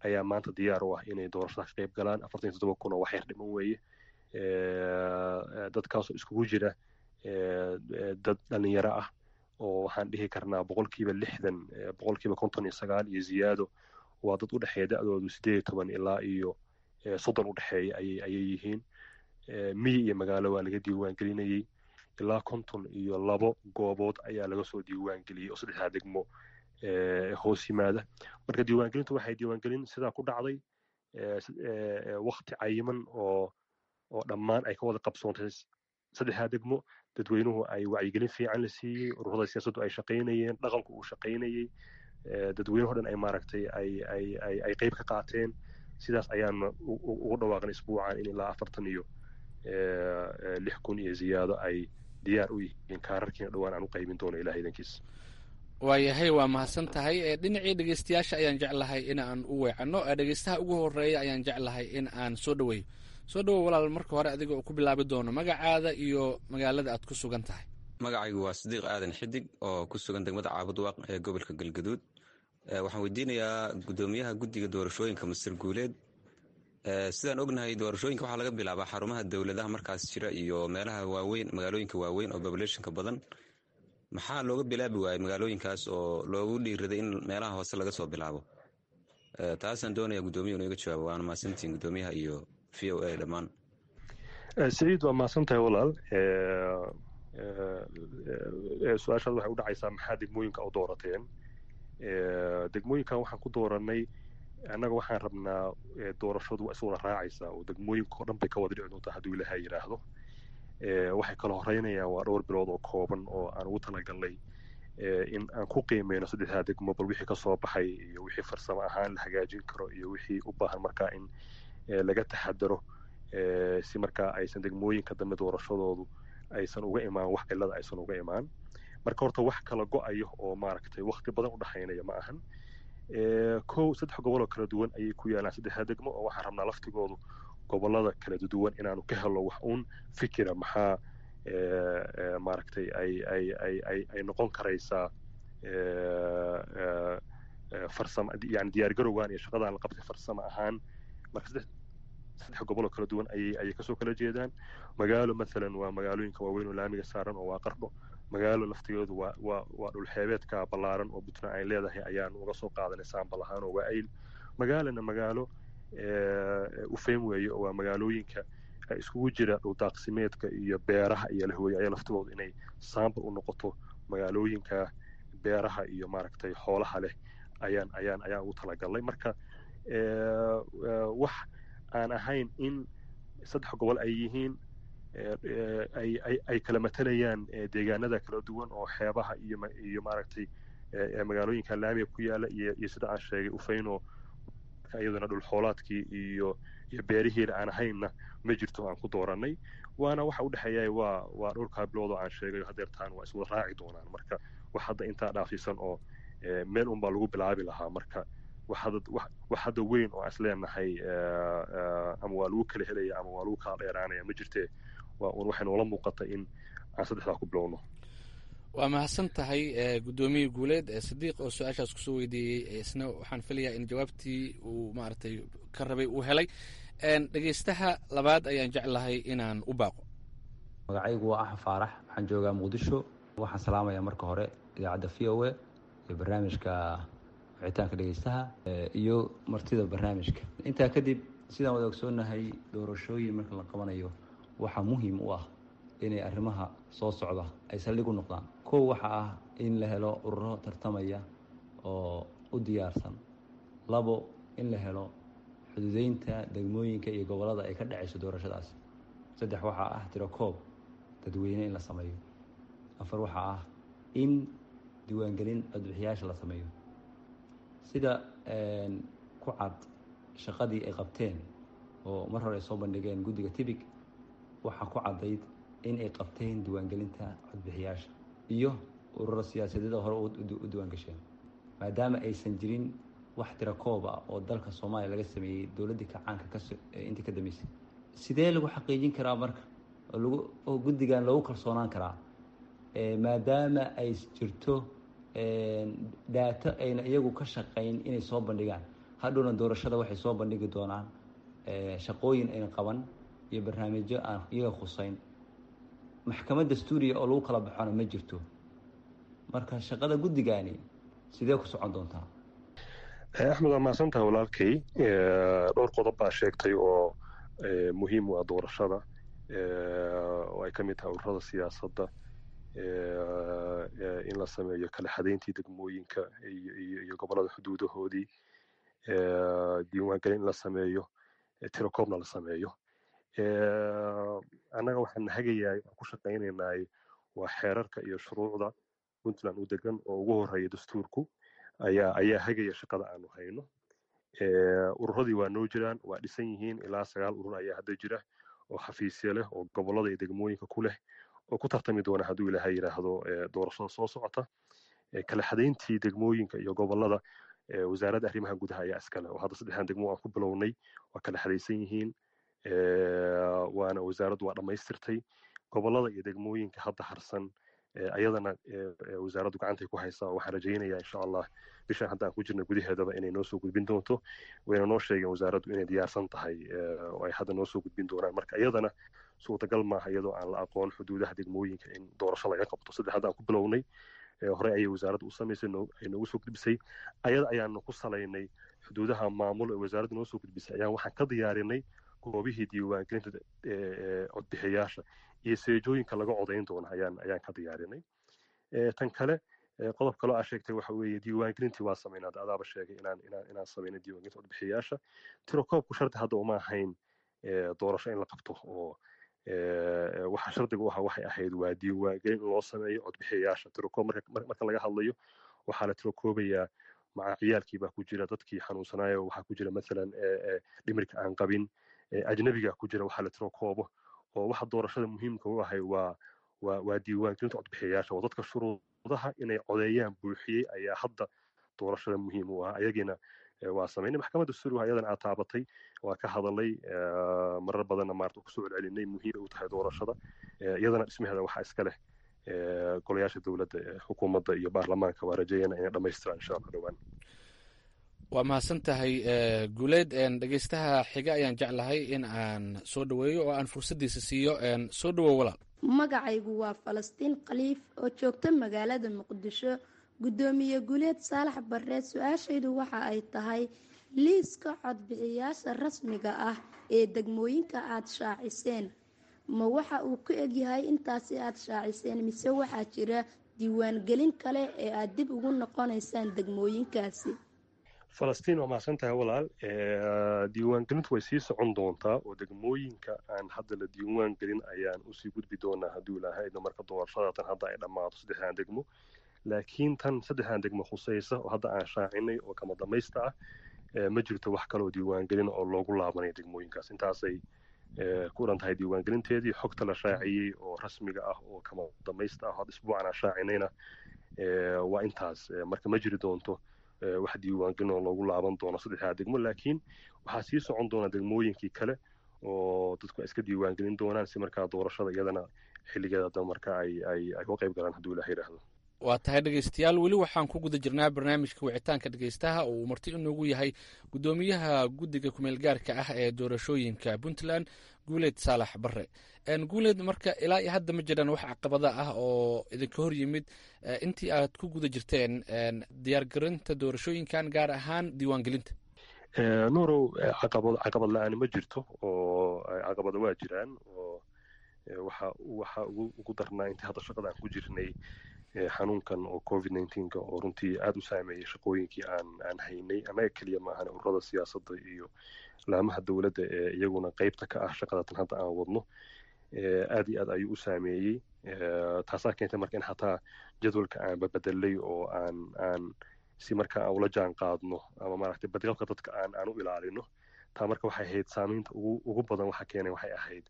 ayaa maanta diyaar u ah inay doorashada ka qayb galaan afartan iyo toddoba kun oo wax yar dhiman weeye dadkaasoo iskugu jira dad dhalinyaro ah oo waxaan dhihi karnaa boqolkiiba lixdan boqolkiiba konton iyo sagaal iyo ziyaado waa dad u dhexeeya da-doodu sideed iyo toban ilaa iyo soddon u dhexeeya ayay yihiin miyi iyo magaalo waa laga diiwaan gelinayey ilaa konton iyo labo goobood ayaa laga soo diiwaan geliyey oo saddexdaa degmo hoos yimaada marka diiwaangelintu waxay diiwaangelin sidaa ku dhacday wakti cayiman oo oo dhammaan ay ka wada qabsoontay saddexdaa degmo dadweynuhu ay wacyigelin fiican la siiyey ururada siyaasaddu ay shaqaynayeen dhaqanku uu shaqaynayey dadweynuhu dhan ay maaragtay ay ay ay ay qayb ka qaateen sidaas ayaana ugu dhawaaqan isbuucan in ilaa afartan iyo lix kun iyo ziyaado ay diyaar u yihiin kaararkiina dhowaan aan u qaybin doono ilaah idankiis waayahay waa mahadsan tahay dhinacii dhegeystayaasha ayaan jeclahay in aan u weecanno dhegeystaha ugu horeeya ayaan jeclahay in aan soo dhaweeyo soo dhawow walaal marka hore adiga oo ku bilaabi doono magacaada iyo magaalada aad ku sugan tahay magacaygu waa sadiiq aadan xidig oo ku sugan degmada caabudwaaq ee gobolka galgaduud waxaan weydiinayaa gudoomiyaha guddiga doorashooyinka masir guuleed sidaan ognahay doorashooyinka waxaa laga bilaabaa xarumaha dowladaha markaas jira iyo meelaha waaweyn magaalooyinka waaweyn oo populationka badan maxaa looga bilaabi waayey magaalooyinkaas oo loogu dhiiraday in meelaha hoose laga soo bilaabo taasaan doonaya guddoomiya inu iga jawaabo waana mahadsantiin guddoomiyaha iyo v o a dhammaan saciid waa mahadsan tahay walaal su-aashaad waxay u dhacaysaa maxaa degmooyinka u doorateen degmooyinkan waxaan ku dooranay annaga waxaan rabnaa doorashadu waa iswada raacaysaa oo degmooyinka oo dhan bay ka wada dhici doontaa hadduu ilaha yidhaahdo waxay kala horeynayaan waa dhowr bilood oo kooban oo aan ugu talagalnay in aan ku qiimeyno saddexdaa degmo bal wixii kasoo baxay iyo wixii farsamo ahaan la hagaajin karo iyo wixii u baahan markaa in laga taxadaro si markaa aysan degmooyinka dambe doorashadoodu aysan uga imaan wax cilada aysan uga imaan marka horta wax kala go-ayo oo maaragtay wakti badan u dhexaynaya ma ahan kow saddex goboloo kala duwan ayay ku yaalaan saddexdaa degmo oo waxaan rabnaa laftigoodu gobolada kala duwan inaanu ka helo wax uun fikira maxaa maaragtay ay ay ay ay ay noqon karaysaa farsamo yani diyaargarowgan iyo shaqadaan la qabtay farsamo ahaan marka saddex saddex goboloo kala duwan ayay ayay kasoo kala jeedaan magaalo mathalan waa magaalooyinka waaweyn oo laamiga saaran oo waa qardho magaalo laftigeedu waa waa waa dhulxeebeedka ballaaran oo puntland ay leedahay ayaan uga soo qaadanay saambal ahaan oo waa ayl magaalana magaalo ufeym weeye oo waa magaalooyinka iskugu jira dhuldaaqsimeedka iyo beeraha iyo lahooye ayaa laftigoodu inay saambal u noqoto magaalooyinka beeraha iyo maaragtay xoolaha leh ayaan ayaan ayaan ugu talagalnay marka wax aan ahayn in saddex gobol ay yihiin ay kala matalayaan deegaanada kala duwan oo xeebaha iyo iyo maaragtay magaalooyinka laamiga ku yaala iyo iyo sida aan sheegay ufeyno iyaduna dhulxoolaadkii iyo iyo beerihiina aan ahaynna ma jirto aan ku dooranay waana waxa u dhexeeya waa waa dhowrkaa bilood oo aan sheegayo hadeertaan waa iswada raaci doonaan marka wax hadda intaa dhaafsiisan oo meel unbaa lagu bilaabi lahaa marka wax hadda weyn oo aan isleenahay ama waa lagu kala helaya ama waa lagu kala dheeraanaya ma jirtee waa un waxay noola muuqata in aan saddexdaa ku bilowno waa mahadsan tahay guddoomiye guuleed sadiiq oo su-aashaas kusoo weydiiyey isna waxaan filayaa in jawaabtii uu maaragtay ka rabay uu helay dhegeystaha labaad ayaan jeclahay inaan u baaqo magacaygu waa axmed faarax waxaan joogaa muqdisho waxaan salaamayaa marka hore idaacadda v o a iyo barnaamijka wicitaanka dhegeystaha iyo martida barnaamijka intaa kadib sidaan wada ogsoonahay doorashooyin marka la qabanayo waxaa muhiim u ah inay arrimaha soo socda ay saldhig u noqdaan kow waxa ah in la helo ururo tartamaya oo u diyaarsan labo in la helo xuduudeynta degmooyinka iyo gobollada ay ka dhacayso doorashadaasi saddex waxaa ah tiro koob dadweyne in la sameeyo afar waxaa ah in diiwaangelin codbixiyaasha la sameeyo sida ku cad shaqadii ay qabteen oo mar hore ay soo bandhigeen guddiga tibig waxaa ku caddayd in ay qabteen diiwaangelinta codbixiyaasha iyo ururo siyaasadeeda hore u diiwaangasheen maadaama aysan jirin wax tira koob ah oo dalka soomaaliya laga sameeyey dowladdii kacaanka kaintii ka dambeysay sidee lagu xaqiijin karaa marka oo guddigan loogu kalsoonaan karaa maadaama ay jirto dhaato ayna iyagu ka shaqayn inay soo bandhigaan hadhowna doorashada waxay soo bandhigi doonaan shaqooyin ayna qaban iyo barnaamijyo aan iyaga khuseyn maxkamad dastuuriya oo lagu kala baxona ma jirto marka shaqada guddigaani sidee ku socon doontaa axmed waa mahadsantaha walaalkay dhowr qodob baa sheegtay oo muhiim u ah doorashada oo ay ka mid tahay ururada siyaasadda in la sameeyo kala xadayntii degmooyinka iyo gobollada xuduudahoodii diiwaangelin in la sameeyo tirokoobna la sameeyo annaga waxaan hagayahay aan ku shaqaynaynay waa xeerarka iyo shuruucda puntland u degan oo ugu horeeya dastuurku ayaa ayaa hagaya shaqada aanu hayno ururadii waa noo jiraan waa dhisan yihiin ilaa sagaal urur ayaa hadda jira oo xafiisya leh oo gobollada iyo degmooyinka ku leh oo ku tartami doona hadduu ilaahay yidhaahdo doorashada soo socota kala xadayntii degmooyinka iyo gobollada wasaaradda arrimaha gudaha ayaa iskale oo hadda saddexdan degmo aan ku bilownay waa kala xadaysan yihiin waana wasaaraddu waa dhammaystirtay gobollada iyo degmooyinka hadda harsan ayadana wasaaraddu gacantay ku haysaa oo waxaan rajaynayaa insha allah bishan hadda aan ku jirna gudaheedaba inay noo soo gudbin doonto wayna noo sheegeen wasaaraddu inay diyaarsan tahay oo ay hadda noo soo gudbin doonaan marka iyadana suurtagal maaha iyadoo aan la aqoon xuduudaha degmooyinka in doorasho laga qabto saddex hadda aan ku bilownay horey ayay wasaaraddu u samaysay ay noogu soo gudbisay ayada ayaanu ku salaynay xuduudaha maamul ee wasaaraddu noo soo gudbisay ayaan waxaan ka diyaarinay goobihii diiwaangelinta codbixiyayaasha iyo seejooyinka laga codayn doona ayaan ayaan ka diyaarinay tan kale qodob kaloo aa sheegtay waxa weeye diiwaangelintii waa samaynaa adaaba sheegay inaan inaan inaan samayno diiwaangelinta codbixiyayaasha tirokoobku shardi hadda uma ahayn doorasho in la qabto oo waxa shardiga u ahaa waxay ahayd waa diiwaangelin in loo sameeyo codbixiyayaasha tirokoob marka laga hadlayo waxaa la tirokoobayaa maca ciyaalkii baa ku jira dadkii xanuunsanaayo waxaa ku jira mathalan dhimirka aan qabin ajnabiga ku jira waxaa la tirokoobo oo waxa doorashada muhiimka u ahay waa waa waa diiwaangelinta codbixiyayaasha oo dadka shuruudaha inay codeeyaan buuxiyey ayaa hadda doorashada muhiim u ah ayagiina waa samaynay maxkamadda suuriga ayadan aad taabatay waa ka hadalay marar badanna maarta kusoo celcelinay muhiim u tahay doorashada iyadana dhismaheeda waxaa iska leh golayaasha dowladda xukuumadda iyo baarlamaanka waa rajayana inay dhammaystiraan insha allah dhowaan waa mahadsan tahay guuleed dhegeystaha xiga ayaan jeclahay in aan soo dhoweeyo oo aan fursaddiisa siiyo soo dhowow walaal magacaygu waa falastiin khaliif oo joogta magaalada muqdisho guddoomiye guuleed saalax barre su-aashaydu waxa ay tahay liiska codbixiyaasha rasmiga ah ee degmooyinka aad shaaciseen ma waxa uu ku egyahay intaasi aad shaaciseen mise waxaa jira diiwaangelin kale ee aad dib ugu noqonaysaan degmooyinkaasi falastiin waa mahadsan tahay walaal diiwaangelintu way sii socon doontaa oo degmooyinka aan hadda la diiwaan gelin ayaan usii gudbi doonaa hadduu ilaahayno marka doorashadatan hadda ay dhammaato saddexdan degmo laakiin tan saddexdan degmo khusaysa oo hadda aan shaacinay oo kama damaysta ah ma jirto wax kaloo diiwaangelin oo loogu laabanay degmooyinkaas intaasay ku dhan tahay diiwaangelinteedii xogta la shaaciyey oo rasmiga ah oo kama damaysta ah hadda isbuucan aan shaacinayna waa intaas marka ma jiri doonto wax diiwaangelin oo loogu laaban doono saddexdaa degmo laakiin waxaa sii socon doona degmooyinkii kale oo dadku ay iska diiwaangelin doonaan si markaa doorashada iyadana xilligeeda da marka ay ay ay uga qayb galaan hadduu ilaah yidhaahdo waa tahay dhegeystayaal weli waxaan ku guda jirnaa barnaamijka wicitaanka dhegeystaha oo uu marti inoogu yahay guddoomiyaha guddiga kumeel gaarka ah ee doorashooyinka puntland guuleed saalax barre guuleed marka ilaa iyo hadda ma jiraan wax caqabada ah oo idinka hor yimid intii aad ku guda jirteen diyaargarinta doorashooyinkan gaar ahaan diiwaangelinta nuurow caqabad caqabad la-aan ma jirto oo caqabada waa jiraan oo waxa waxa ugu ugu darnaa intii hadda shaqada aan ku jirnay xanuunkan oo covid nneteen-ka oo runtii aada u saameeyey shaqooyinkii aan aan haynay annaga keliya maahan ururada siyaasadda iyo laamaha dowladda ee iyaguna qeybta ka ah shaqadatan hadda aan wadno aad iyo aad ayuu u saameeyey taasaa keentay marka in xataa jadwalka aan babedelay oo aan aan si marka aan ula jaan qaadno ama maaragtay badqabka dadka aan aan u ilaalino taa marka waxay ahayd saamaynta ugu ugu badan waxa keenay waxay ahayd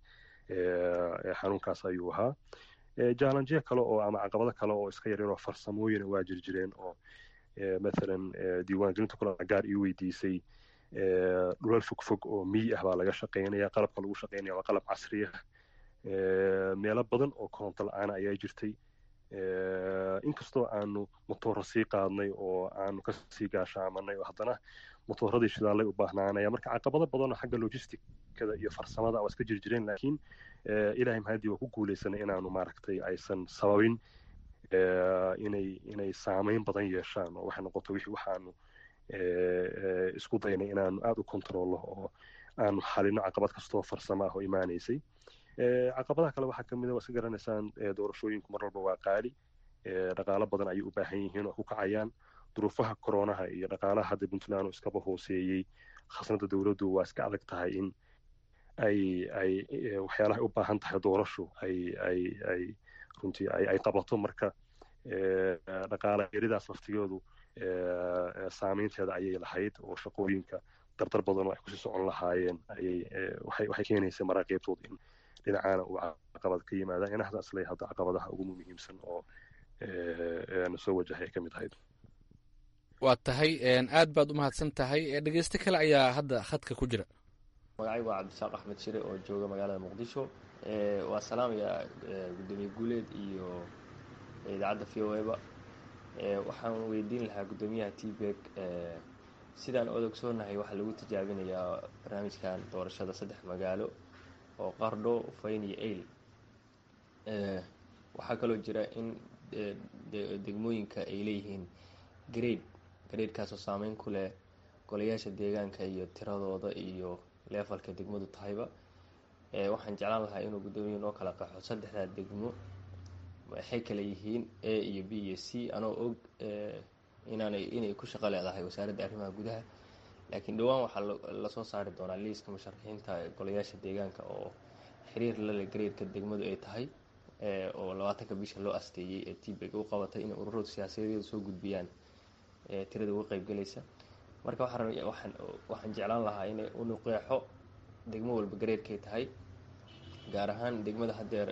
xanuunkaas ayuu ahaa jallanjiya kale oo ama caqabado kale oo iska yaryaroo farsamooyina waa jirjireen oo mathalan diiwaangelinta kula gaar ii weydiisay dhulal fogfog oo miyi ah baa laga shaqeynaya qalabka lagu shaqeynaya waa qalab casri ah meelo badan oo koronto la-aana ayaa jirtay inkastoo aanu motoora sii qaadnay oo aanu kasii gaashaamanay oo haddana motooradii shidaalay u baahnaanaya marka caqabado badanoo xagga logisticada iyo farsamada waa iska jirjireen laakiin ilaahay mahadii waa ku guuleysanay inaanu maaragtay aysan sababin inay inay saameyn badan yeeshaan oo waxay noqoto wixii waxaanu isku daynay inaanu aada u kontroollo oo aanu xalino caqabad kastoo farsamo ah oo imaanaysay caqabadaha kale waxaa kamid a waa iska garanaysaan doorashooyinku mar walba waa qaali dhaqaalo badan ayay u baahan yihiin oo ku kacayaan duruufaha koronaha iyo dhaqaalaha hadda puntland oo iskaba hooseeyey khasnada dowladdu waa iska adag tahay in ay ay waxyaalaha ay u baahan tahay doorashu ay ay ay runtii ay ay qabato marka dhaqaala yaridaas laftigoodu saameynteeda ayay lahayd oo shaqooyinka dardar badan oo ay kusii socon lahaayeen ayay waxay waxay keenaysa maraaqiibtooda in dhinacaana uu caqabad ka yimaada inahaas aslay hadda caqabadaha ugu muhiimsan oo na soo wajahay ay ka mid ahayd waa tahay aad baad u mahadsan tahay dhegeysto kale ayaa hadda khadka ku jira magacaygu waa cabdisaaq axmed shire oo jooga magaalada muqdisho waa salaamayaa gudoomiye guuleed iyo idaacadda v o eba waxaan weydiin lahaa guddoomiyaha tbeg sidaan od ogsoonahay waxaa lagu tijaabinayaa barnaamijkan doorashada saddex magaalo oo qardho fayn iyo eyl waxaa kaloo jira in degmooyinka ay leeyihiin grade graydkaasoo saameyn ku leh golayaasha deegaanka iyo tiradooda iyo leefalka degmadu tahayba waxaan jeclaan lahaa inuu guddoomiya noo kala qaxo saddexdaa degmo waxay kale yihiin a iyo b iyo c anoo og inaanay inay ku shaqo leedahay wasaaradda arrimaha gudaha laakiin dhowaan waxaa lasoo saari doonaa liiska musharaxiinta golayaasha deegaanka oo xiriir lale graydka degmadu ay tahay oo labaatanka bisha loo asteeyey ee tbeg u qabatay inay ururadu siyaasadeeda soo gudbiyaan tirada uga qeybgalaysa marka waxaan waxaan jeclaan lahaa inay unu qeexo degmo walba gareerkay tahay gaar ahaan degmada haddeer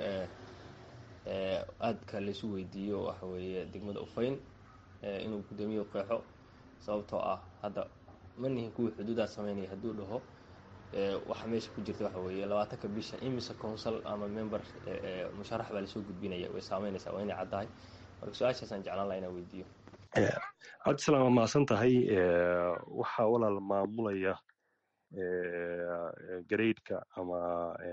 aadka laysu weydiiyo waxa weeye degmada ufayn inuu guddoomiye qeexo sababtoo ah hadda ma nihin kuwii xuduudaa sameynaya hadduu dhaho waxaa meesha ku jirta waxa weeye labaatanka bisha imise council ama member musharax baa lasoo gudbinaya way saameynaysaa waa inay caddahay marka su-aashaasaan jeclaan laha inaan weydiiyo cabdisalaam waa mahadsan tahay waxaa walaal maamulaya gareydka ama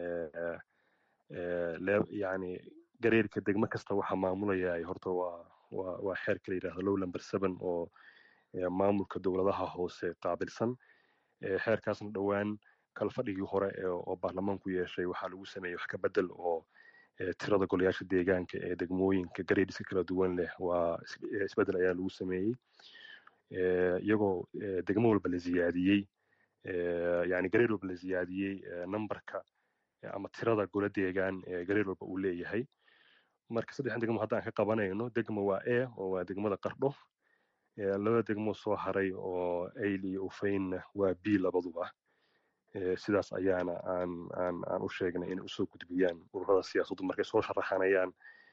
yani gareydka degmo kasta waxaa maamulaya horta waa waa waa xeerka la yidhahdo low number seven oo maamulka dowladaha hoose qaabilsan xeerkaasna dhowaan kalfadhigii hore oo baarlamaanku yeeshay waxaa lagu sameeyey wax ka bedel oo tirada golayaasha deegaanka ee degmooyinka gareediska kala duwan leh waa isbedel ayaa lagu sameeyey iyagoo degmo walba la ziyaadiyey yani gareed walba la ziyaadiyey numberka ama tirada gola deegaan ee gareed walba uu leeyahay marka saddexdan degmo haddaan ka qabanayno degmo waa e oo waa degmada qardho laba degmo soo haray oo ayl iyo ufaynna waa b labaduba sidaas ayaana aan aan aan u sheegnay inay usoo gudbiyaan ururada siyaasaddu markay soo sharaxanayaan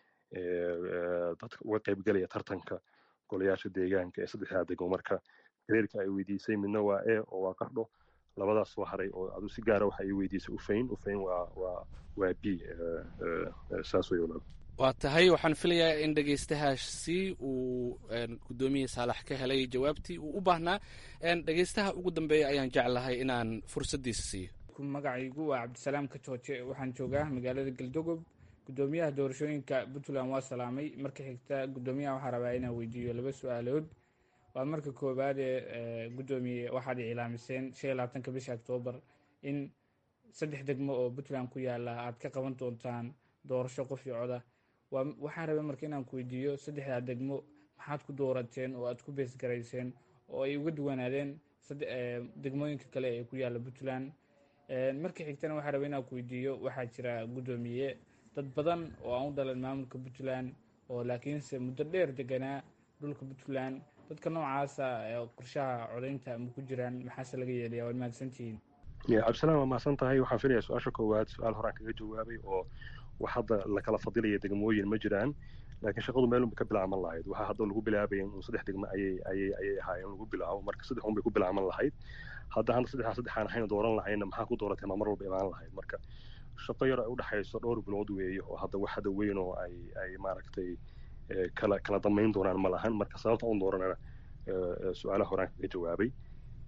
dadka uga qaybgelaya tartanka golayaasha deegaanka ee saddexdaa degmo marka gareerka ay weydiisay midna waa e oo waa qardho labadaas soo haray oo adu si gaara waxa ay weydiisay ufayn ufayn waa waa waa b saas way walaal waa tahay waxaan filayaa in dhegeystahaasi uu guddoomiye saalax ka helay jawaabtii uu u baahnaa dhegeystaha ugu dambeeya ayaan jeclahay inaan fursaddiisa siiyo magacaygu waa cabdisalaam ka jooje waxaan joogaa magaalada galdogob guddoomiyaha doorashooyinka puntland waa salaamay marka xigta guddoomiyaha waxaa rabaa inaan weydiiyo laba su-aalood waa marka koowaad ee guddoomiye waxaad iclaamiseen shan iyo labaatanka bisha oktoobar in saddex degmo oo puntland ku yaala aad ka qaban doontaan doorasho qof iyo coda waxaan rabay marka inaan ku weydiiyo saddexdaa degmo maxaad ku doorateen oo aad ku beesgarayseen oo ay uga duwanaadeen degmooyinka kale ee ku yaalla puntland marka xigtana waxaan rabay inaan ku weydiiyo waxaa jira guddoomiye dad badan oo aan u dhalan maamulka puntland oo laakiinse muddo dheer deganaa dhulka puntland dadka noocaasa qorshaha codaynta ma ku jiraan maxaase laga yeelaya waad mahadsantihiin cabdisalaam waa mahadsan tahay waxaan filaya su-aasha koowaad su-aal horaan kaga jawaabay oo wax hadda lakala fadilaya degmooyin ma jiraan laakiin shaqadu meel unbay ka bilaaban lahayd waxaa hadda lagu bilaabaya in saddex degmo ayay ayay ayay ahaayeen lagu bilaabo marka saddex un bay ku bilaaban lahayd hadda hadda saddexdaa saddexaan ahayn dooran lahayna maxaa ku dooratay ma mar walba imaan lahayd marka shaqo yar ay u dhexayso dhowr bilood weeye oo hadda wax hadda weyn oo ay ay maaragtay kala kala damayn doonaan ma lahan marka sababta un dooranana su-aalaha horaan kaga jawaabay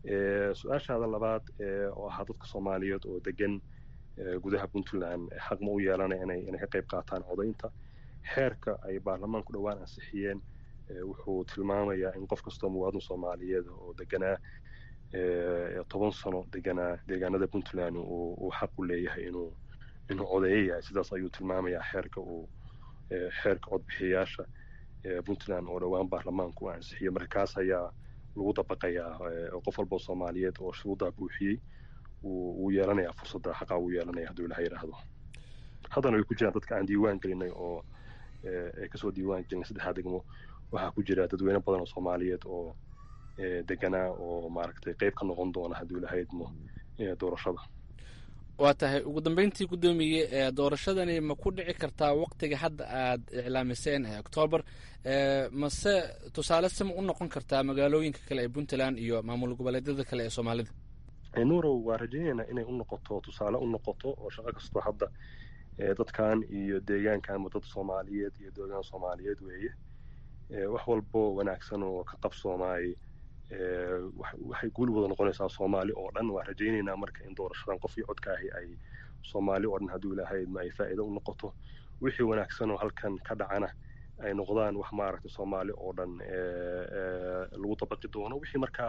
su-aashaada labaad oo ahaa dadka soomaaliyeed oo degan gudaha puntland xaq ma u yeelanaya inay inay ka qayb qaataan codaynta xeerka ay baarlamaanku dhowaan ansixiyeen wuxuu tilmaamayaa in qof kastoo muwaadin soomaaliyeed oo deganaa toban sano deganaa deegaanada puntland uu xaq u leeyahay inuu inuu codeeyo yahay sidaas ayuu tilmaamayaa xeerka uu xeerka codbixiyayaasha puntland oo dhowaan baarlamaanku u ansixiyo marka kaas ayaa lagu dabaqayaa qof walboo soomaaliyeed oo shuruuddaa buuxiyey wuu yeelanayaa fursadda xaqaa wuu yeelanaya hadduu ilaha yidhaahdo haddana way ku jiraan dadka aan diiwaan gelinay oo ay kasoo diiwaan gelinay saddexdaa degmo waxaa ku jira dadweyne badan oo soomaaliyeed oo deganaa oo maaragtay qayb ka noqon doona hadduu ilaha idmo doorashada waa tahay ugu dambeyntii guddoomiye doorashadani ma ku dhici kartaa waktiga hadda aad iclaamiseen ee octoobar mase tusaale sima u noqon kartaa magaalooyinka kale ee puntland iyo maamul goboleedyada kale ee soomaalida nuurow waa rajaynaynaa inay u noqoto tusaale u noqoto oo shaqo kastoo hadda dadkan iyo deegaankanba dad soomaaliyeed iyo deegaan soomaaliyeed weeye wax walbo wanaagsan oo ka qabsoomaay waxay guul wada noqonaysaa soomaali oo dhan waa rajaynaynaa marka in doorashadan qof iyo codkaahi ay soomaali oo dhan hadduu ilaahaydma ay faa'iido u noqoto wixii wanaagsan oo halkan ka dhacana ay noqdaan wax maaragtay soomaali oo dhan lagu dabaqi doono wixii markaa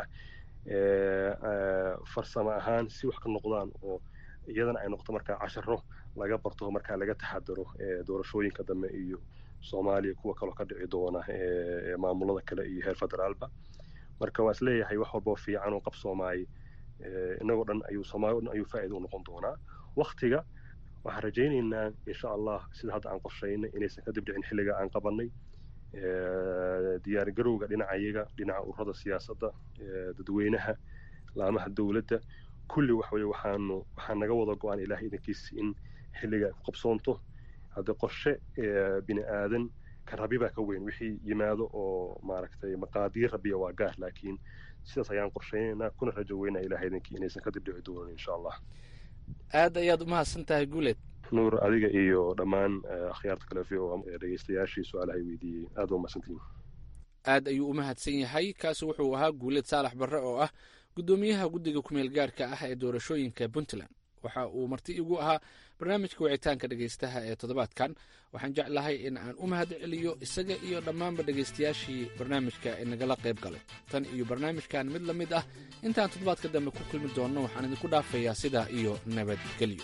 farsamo ahaan si wax ka noqdaan oo iyadana ay noqoto markaa casharo laga barto markaa laga taxadaro doorashooyinka dambe iyo soomaaliya kuwa kaloo ka dhici doona maamulada kale iyo heer federaalba marka waa isleeyahay wax walboo fiican oo qabsoomaay inagoo dhan ayuu soomaali o dhan ayuu faa'iida u noqon doonaa waktiga waxaan rajaynaynaa insha allah sida hadda aan qorshaynay inaysan kadib dhicin xilliga aan qabannay diyaargarowga dhinacayaga dhinaca ururada siyaasadda dadweynaha laamaha dowladda kulli wax weye waxaanu waxaa naga wada go-aan ilaah idankiis in xilliga ay ku qabsoonto haddii qorshe bini aadan ka rabi baa ka weyn wixii yimaado oo maaragtay maqaadiir rabiya waa gaar laakiin sidaas ayaan qorshaynaynaa kuna rajo weynaa ilaah idankii inaysan kadib dhici doonin insha allah aad ayaad umahadsan tahay guuleed nuur adiga iyo dhammaan akhyaarta kale v o dhegeystayaashii su-aalahay weydiiyey aad waa mahadsantihin aad ayuu u mahadsan yahay kaasi wuxuu ahaa guuleed saalax barre oo ah guddoomiyaha guddiga kumeel gaarka ah ee doorashooyinka puntland waxa uu marti igu ahaa barnaamijka wicitaanka dhegaystaha ee toddobaadkan waxaan jeclahay in aan u mahad celiyo isaga iyo dhammaanba dhegaystayaashii barnaamijka ee nagala qayb galay tan iyo barnaamijkan mid la mid ah intaan toddobaadka dambe ku kulmi doonno waxaan idinku dhaafayaa sidaa iyo nabadgelyo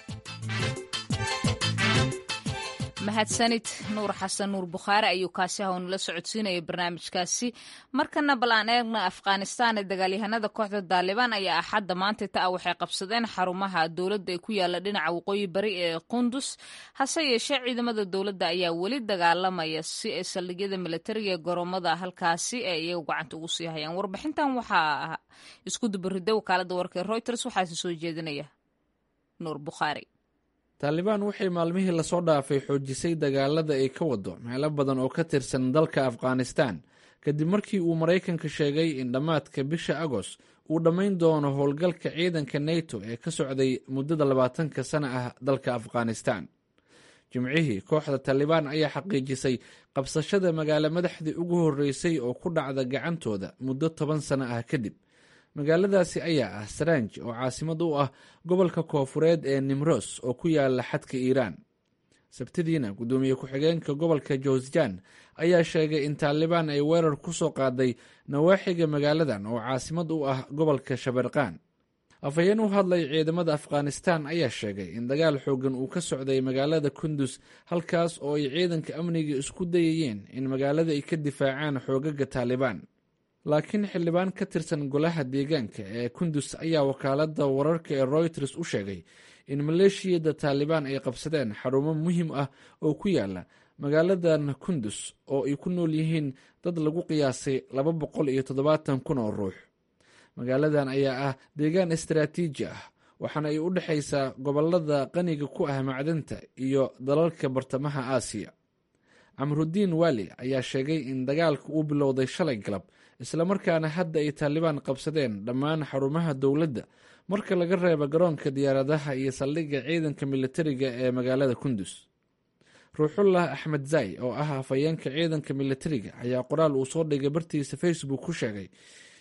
mahadsanid nuur xasan nuur bukhaari ayuu kaasi ah oo nala socodsiinayay barnaamijkaasi markana bal aan eegna afghanistan ee dagaalyahanada kooxda daalibaan ayaa axadda maanta ta ah waxay qabsadeen xarumaha dowladda ee ku yaala dhinaca waqooyi bari ee qundus hase yeeshee ciidamada dowladda ayaa weli dagaalamaya si ay saldhigyada militariga ee goromada halkaasi ee iyaga gacanta ugu sii hayaan warbixintan waxaa isku dubarida wakaalada warka ee reuters waxaase soo jeedinaya nuur bukhaari taalibaan waxay maalmihii lasoo dhaafay xoojisay dagaalada ay ka wado meelo badan oo ka tirsan dalka afghanistan kadib markii uu maraykanka sheegay in dhammaadka bisha agost uu dhammayn doono howlgalka ciidanka neto ee ka socday muddada labaatanka sana ah dalka afghanistan jimcihii kooxda taalibaan ayaa xaqiijisay qabsashada magaalo madaxdii ugu horreysay oo ku dhacda gacantooda muddo toban sano ah kadib magaaladaasi ayaa ah saranj oo caasimad u ah gobolka koofureed ee nimros oo ku yaala xadka iiraan sabtidiina guddoomiye ku-xigeenka gobolka jowsjan ayaa sheegay in taalibaan ay weerar ku soo qaaday nawaaxiga magaaladan oo caasimad u ah gobolka shabeerqaan afhayeen u hadlay ciidamada afghanistan ayaa sheegay in dagaal xoogan uu ka socday magaalada kundus halkaas oo ay ciidanka amniga isku dayayeen in magaalada ay ka difaacaan xoogaga taalibaan laakiin xildhibaan ka tirsan golaha deegaanka ee kundus ayaa wakaalada wararka ee reuters u sheegay in maleeshiyada taalibaan ay qabsadeen xarumo muhiim ah oo ku yaala magaaladan kundus oo ay ku nool yihiin dad lagu qiyaasay laba boqol iyo toddobaatan kun oo ruux magaaladan ayaa ah deegaan istaraatiiji ah waxaana ay u dhexaysaa gobolada qaniga ku ah macdanta iyo dalalka bartamaha aasiya camrudiin waali ayaa sheegay in dagaalka uu bilowday shalay galab islamarkaana hadda ay taalibaan qabsadeen dhammaan xarumaha dowladda marka laga reebo garoonka diyaaradaha iyo saldhigga ciidanka militariga ee magaalada kundus ruuxullah axmed zay oo ah afhayeenka ciidanka militariga ayaa qoraal uu soo dhigay bartiisa facebook ku sheegay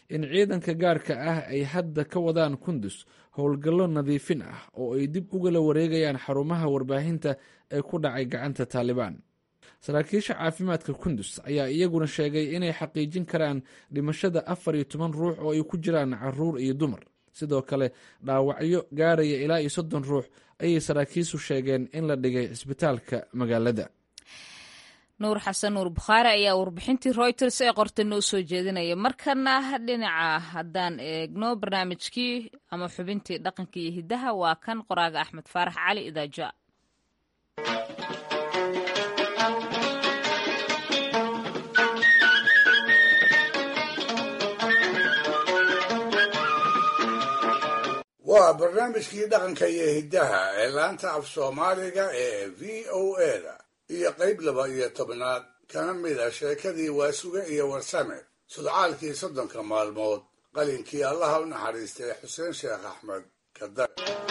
in ciidanka gaarka ah ay hadda ka wadaan kundus howlgallo nadiifin ah oo ay dib ugala wareegayaan xarumaha warbaahinta ee ku dhacay gacanta taalibaan saraakiisha caafimaadka kundus ayaa iyaguna sheegay inay xaqiijin karaan dhimashada afar iyo toban ruux oo ay ku jiraan caruur iyo dumar sidoo kale dhaawacyo gaaraya ilaa iyo soddon ruux ayay saraakiisu sheegeen in la dhigay cisbitaalka magaalada nuur xasan nuur bukhaari ayaa warbixintii reuters ee qorta noo soo jeedinaya markana dhinaca haddaan eegno barnaamijkii ama xubintii dhaqanka iyo hiddaha waa kan qoraaga axmed faarax cali idaaja waa barnaamijkii dhaqanka iyo hiddaha ee laanta af soomaaliga ee v o eda iyo qayb laba iyo tobnaad kana mid a sheekadii waasuge iyo warsame sudcaalkii soddonka maalmood qalinkii allaha u naxariistay xuseen sheekh axmed kadar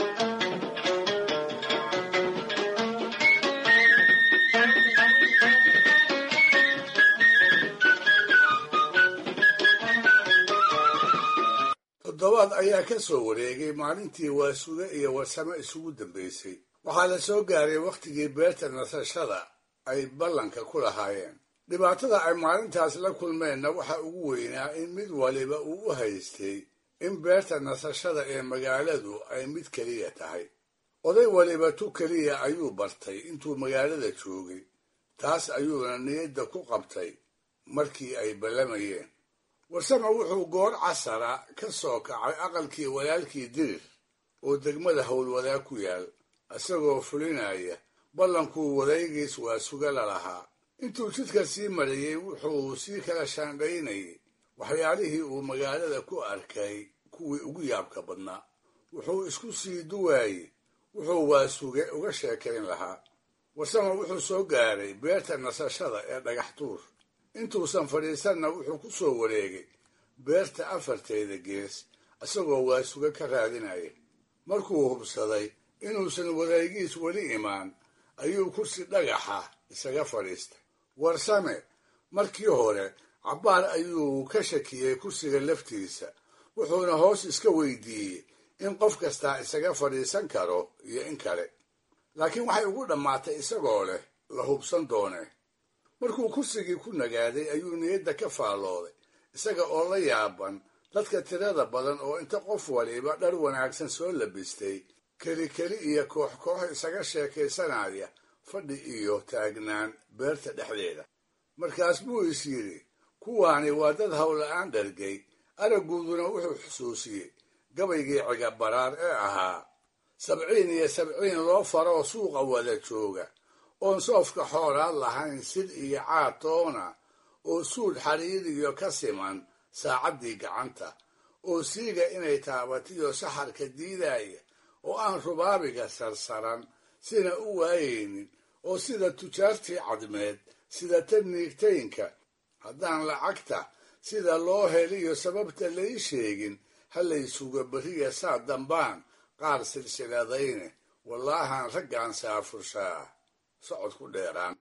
toddobaad ayaa ka soo wareegay maalintii waasuge iyo warsame isugu dambaysay waxaa la soo gaaray wakhtigii beerta nasashada ay ballanka ku lahaayeen dhibaatada ay maalintaas la kulmeenna waxa ugu weynaa in mid waliba uu u haystay in beerta nasashada ee magaaladu ay mid keliya tahay oday waliba tu keliya ayuu bartay intuu magaalada joogay taas ayuuna niyadda ku qabtay markii ay ballamayeen warsame wuxuu goor casara ka soo kacay aqalkii walaalkii dirir oo degmada howlwadaa ku yaal isagoo fulinaya ballankuu wadaygiis waa suga la lahaa intuu jidka sii marayey wuxuu sii kala shaandhaynayay waxyaalihii uu magaalada ku arkay kuwii ugu yaabka badnaa wuxuu isku sii duwaayey wuxuu waasuge uga sheekayn lahaa warsame wuxuu soo gaaray beerta nasashada ee dhagax tuur intuusan fadhiisanna wuxuu ku soo wareegay beerta afarteeda gees isagoo waasuge ka raadinaya markuu hubsaday inuusan wadaygiis weli imaan ayuu kursi dhagaxa isaga fadhiistay warsame markii hore cabbaar ayuu ka shakiyey kursiga laftiisa wuxuuna hoos iska weydiiyey in qof kastaa isaga fadhiisan karo iyo in kale laakiin waxay ugu dhammaatay isagoo leh la hubsan doonee markuu kursigii ku nagaaday ayuu niyadda ka faallooday isaga oo la yaaban dadka tirada badan oo inta qof waliba dhar wanaagsan soo labistay keli keli iyo koox koox isaga sheekaysanaya fadhi iyo taagnaan beerta dhexdeeda markaas buu is yidhi kuwaani waa dad howla-aan dhargay aragguuduna wuxuu xusuusiyey gabaygii cigabaraar ee ahaa sabciin iyo sabciin loo faroo suuqa wada jooga oon soofka xoolaad lahayn sid iyo caatoona oo suudh xariiriyo ka siman saacaddii gacanta oo siiga inay taabatiyo saxarka diidaya oo aan rubaabiga sarsaran sina u waayaynin oo sida tujaartii cadmeed sida tan niigtaynka haddaan lacagta sida loo heliyo sababta lai sheegin ha laysuga beriya saa dambaan qaar silsiladayne wallaahaan raggaan saafurshaa socod ku dheeraan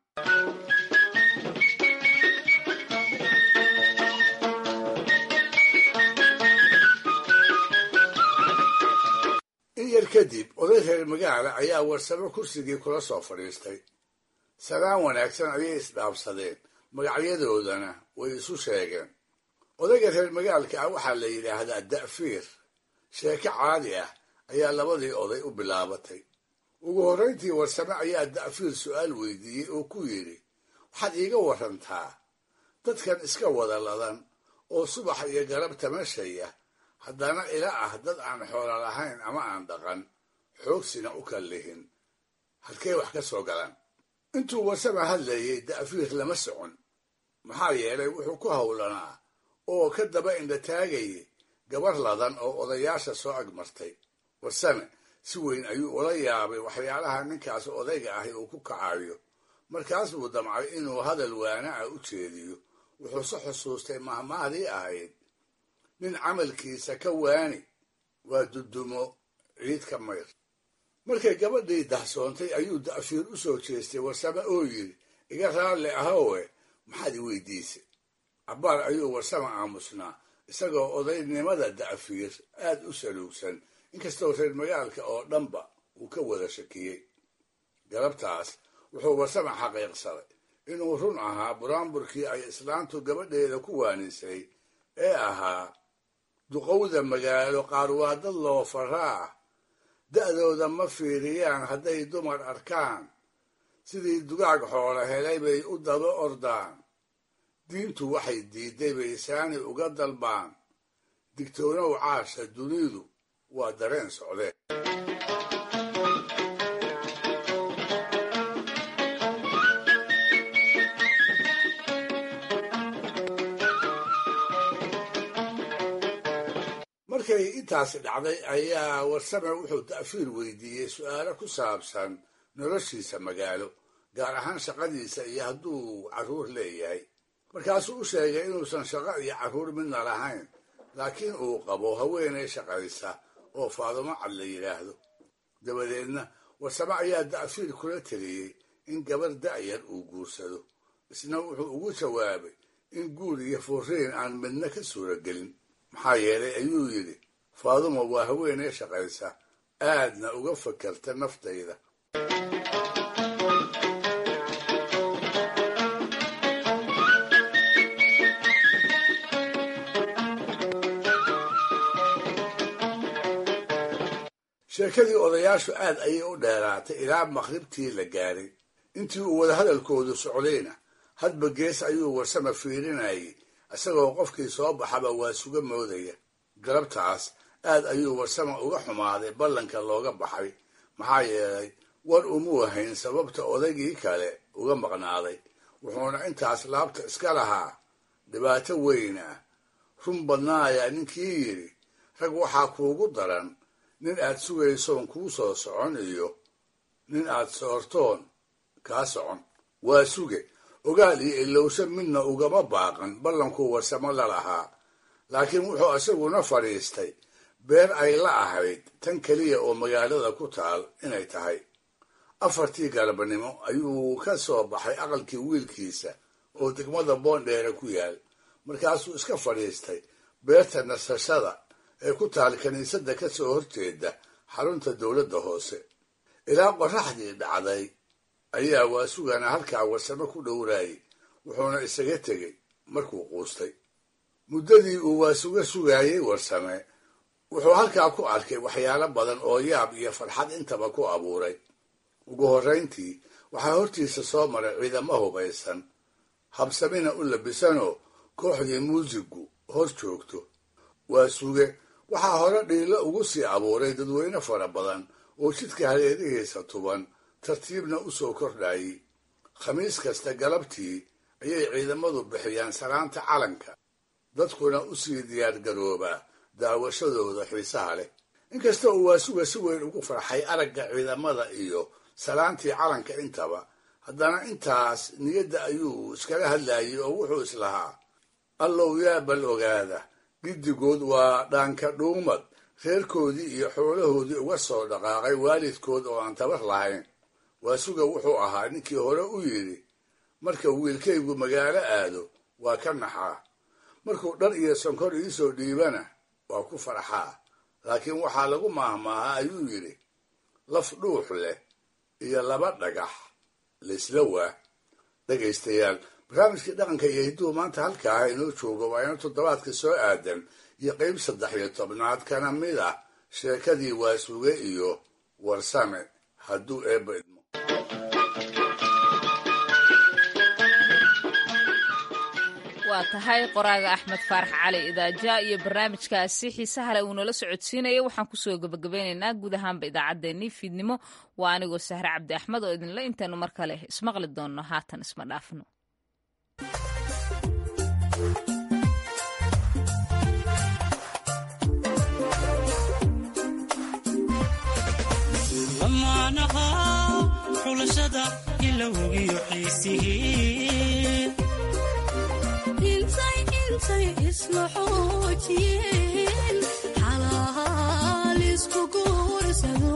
in yar kadib oday reer magaala ayaa warsamo kursigii kula soo fadhiistay salaan wanaagsan ayay isdhaabsadeen magacyadoodana way isu sheegeen odayga reer magaalka ah waxaa la yidhaahdaa da'fiir sheeko caadi ah ayaa labadii oday u bilaabatay ugu horrayntii warsame ayaa da'fiir su'aal weydiiyey oo ku yidhi waxaad iiga warantaa dadkan iska wada ladan oo subax iyo galab tamashaya haddana ila ah dad aan xoolo lahayn ama aan dhaqan xoogsina u kallihin halkee wax ka soo galaan intuu warsame hadlayay da'fiir lama socon maxaa yeelay wuxuu ku howlanaa oo ka daba indhataagayay gabar ladan oo odayaasha soo agmartay warsame si weyn ayuu ula yaabay waxyaalaha ninkaas odayga ahi uu ku kacayo markaas buu damcay inuu hadal waana ah u jeediyo wuxuuse xusuustay mahmahdii ahayd nin camalkiisa ka waani waa dudumo ciid ka mayr markay gabadhii dahsoontay ayuu da'fiir u soo jeestay warsame oo yidhi iga raalli ahowe maxaad i weydiisay cabbaar ayuu warsame aamusnaa isagoo odaynimada da'fiir aad u saluugsan inkastoo reer magaalka oo dhanba uu ka wada shakiyey galabtaas wuxuu warsame xaqiiqsaday inuu run ahaa buraanburkii ay islaantu gabadheeda ku waanisay ee ahaa duqowda magaalo qaar waa dad loo faraa da'dooda ma fiiriyaan hadday dumar arkaan sidii dugaag xoolo helay bay u daba ordaan diintu waxay diidday bay saani uga dalbaan digtoonow caasha dunidu waa dareen socdeen markay intaasi dhacday ayaa warsame wuxuu ta'fiir weydiiyey su'aalo ku saabsan noloshiisa magaalo gaar ahaan shaqadiisa iyo hadduu carruur leeyahay markaasuu u sheegay inuusan shaqo iyo carruur midna lahayn laakiin uu qabo haweenay shaqaysa oo faadumo cad la yidhaahdo dabadeedna warsame ayaa da'fiir kula teliyey in gabar da'yar uu guursado isna wuxuu ugu jawaabay in guur iyo furiin aan midna ka suuragelin maxaa yeelay ayuu yidhi faadumo waa haweenay shaqaysa aadna uga fakarta naftayda sheekadii odayaashu aad ayay u dheeraatay ilaa maqribtii la gaaray intii uu wadahadalkoodu socdayna hadba gees ayuu warsame fiirinayay isagoo qofkii soo baxaba waa suga moodaya galabtaas aad ayuu warsame uga xumaaday ballanka looga baxay maxaa yeelay war umuu hayn sababta odaygii kale uga maqnaaday wuxuuna intaas laabta iska lahaa dhibaato weyn ah run badnaayaa ninkii yidhi rag waxaa kuugu daran nin aad sugaysoon kuu soo socon iyo nin aad soortoon kaa socon waa suge ogaal iyo ilowsho midna ugama baaqan ballankuu warsamo la lahaa laakiin wuxuu isaguna fadhiistay beer ay la ahayd tan keliya oo magaalada ku taal inay tahay afartii galabnimo ayuu ka soo baxay aqalkii wiilkiisa oo degmada boondheere ku yaal markaasuu iska fadhiistay beerta nasashada ee ku taal kiniisadda ka soo horjeeda xarunta dowladda hoose ilaa qorraxdii dhacday ayaa waasugana halkaa warsame ku dhowraayay wuxuuna isaga tegey markuu quustay muddadii uu waasuga sugaayey warsame wuxuu halkaa ku arkay waxyaalo badan oo yaab iyo farxad intaba ku abuuray ugu horrayntii waxaa hortiisa soo maray ciidamo hubaysan habsamina u labisanoo kooxdii muusigu hor joogto waa suge waxaa hore dhiilo ugu sii abuuray dadweyne fara badan oo jidka hareerihiisa tuban tartiibna u soo kordhayay khamiis kasta galabtii ayay ciidamadu bixiyaan salaanta calanka dadkuna u sii diyaargaroobaa daawashadooda xiisaha leh inkasta uu waasuga si weyn ugu farxay aragga ciidamada iyo salaantii calanka intaba haddana intaas niyadda ayuu iskala hadlayay oo wuxuu islahaa allow yaa bal ogaada giddigood waa dhaanka dhuumad reerkoodii iyo xoolahoodii uga soo dhaqaaqay waalidkood oo aan tabar lahayn waasuga wuxuu ahaa ninkii hore u yidhi marka wiilkaygu magaalo aado waa ka naxaa markuu dhar iyo sonkor iisoo dhiibana waa ku farxaa laakiin waxaa lagu maahmaahaa ayuu yidhi laf dhuux leh iyo laba dhagax laysla waa dhegaystayaal barnaamijkii dhaqanka iyo hidduu maanta halkaa inoo joogo waa ina toddobaadka soo aadan iyo qayb saddex iyo tobnaad kana mid ah sheekadii waasuge iyo warsame hadduu eebba idmo waa tahay qoraaga axmed faarax cali idaaja iyo barnaamijkaasi xiisaha le uu nala socodsiinaya waxaan kusoo gebagabeynaynaa guud ahaanba idaacaddeenii fiidnimo waa anigoo sahre cabdi axmed oo idinla intaanu mar kale ismaqli doonno haatan isma dhaafno xulashada ilowgiyo xiisihii intay isla xoojiyeen xalaal isku guursado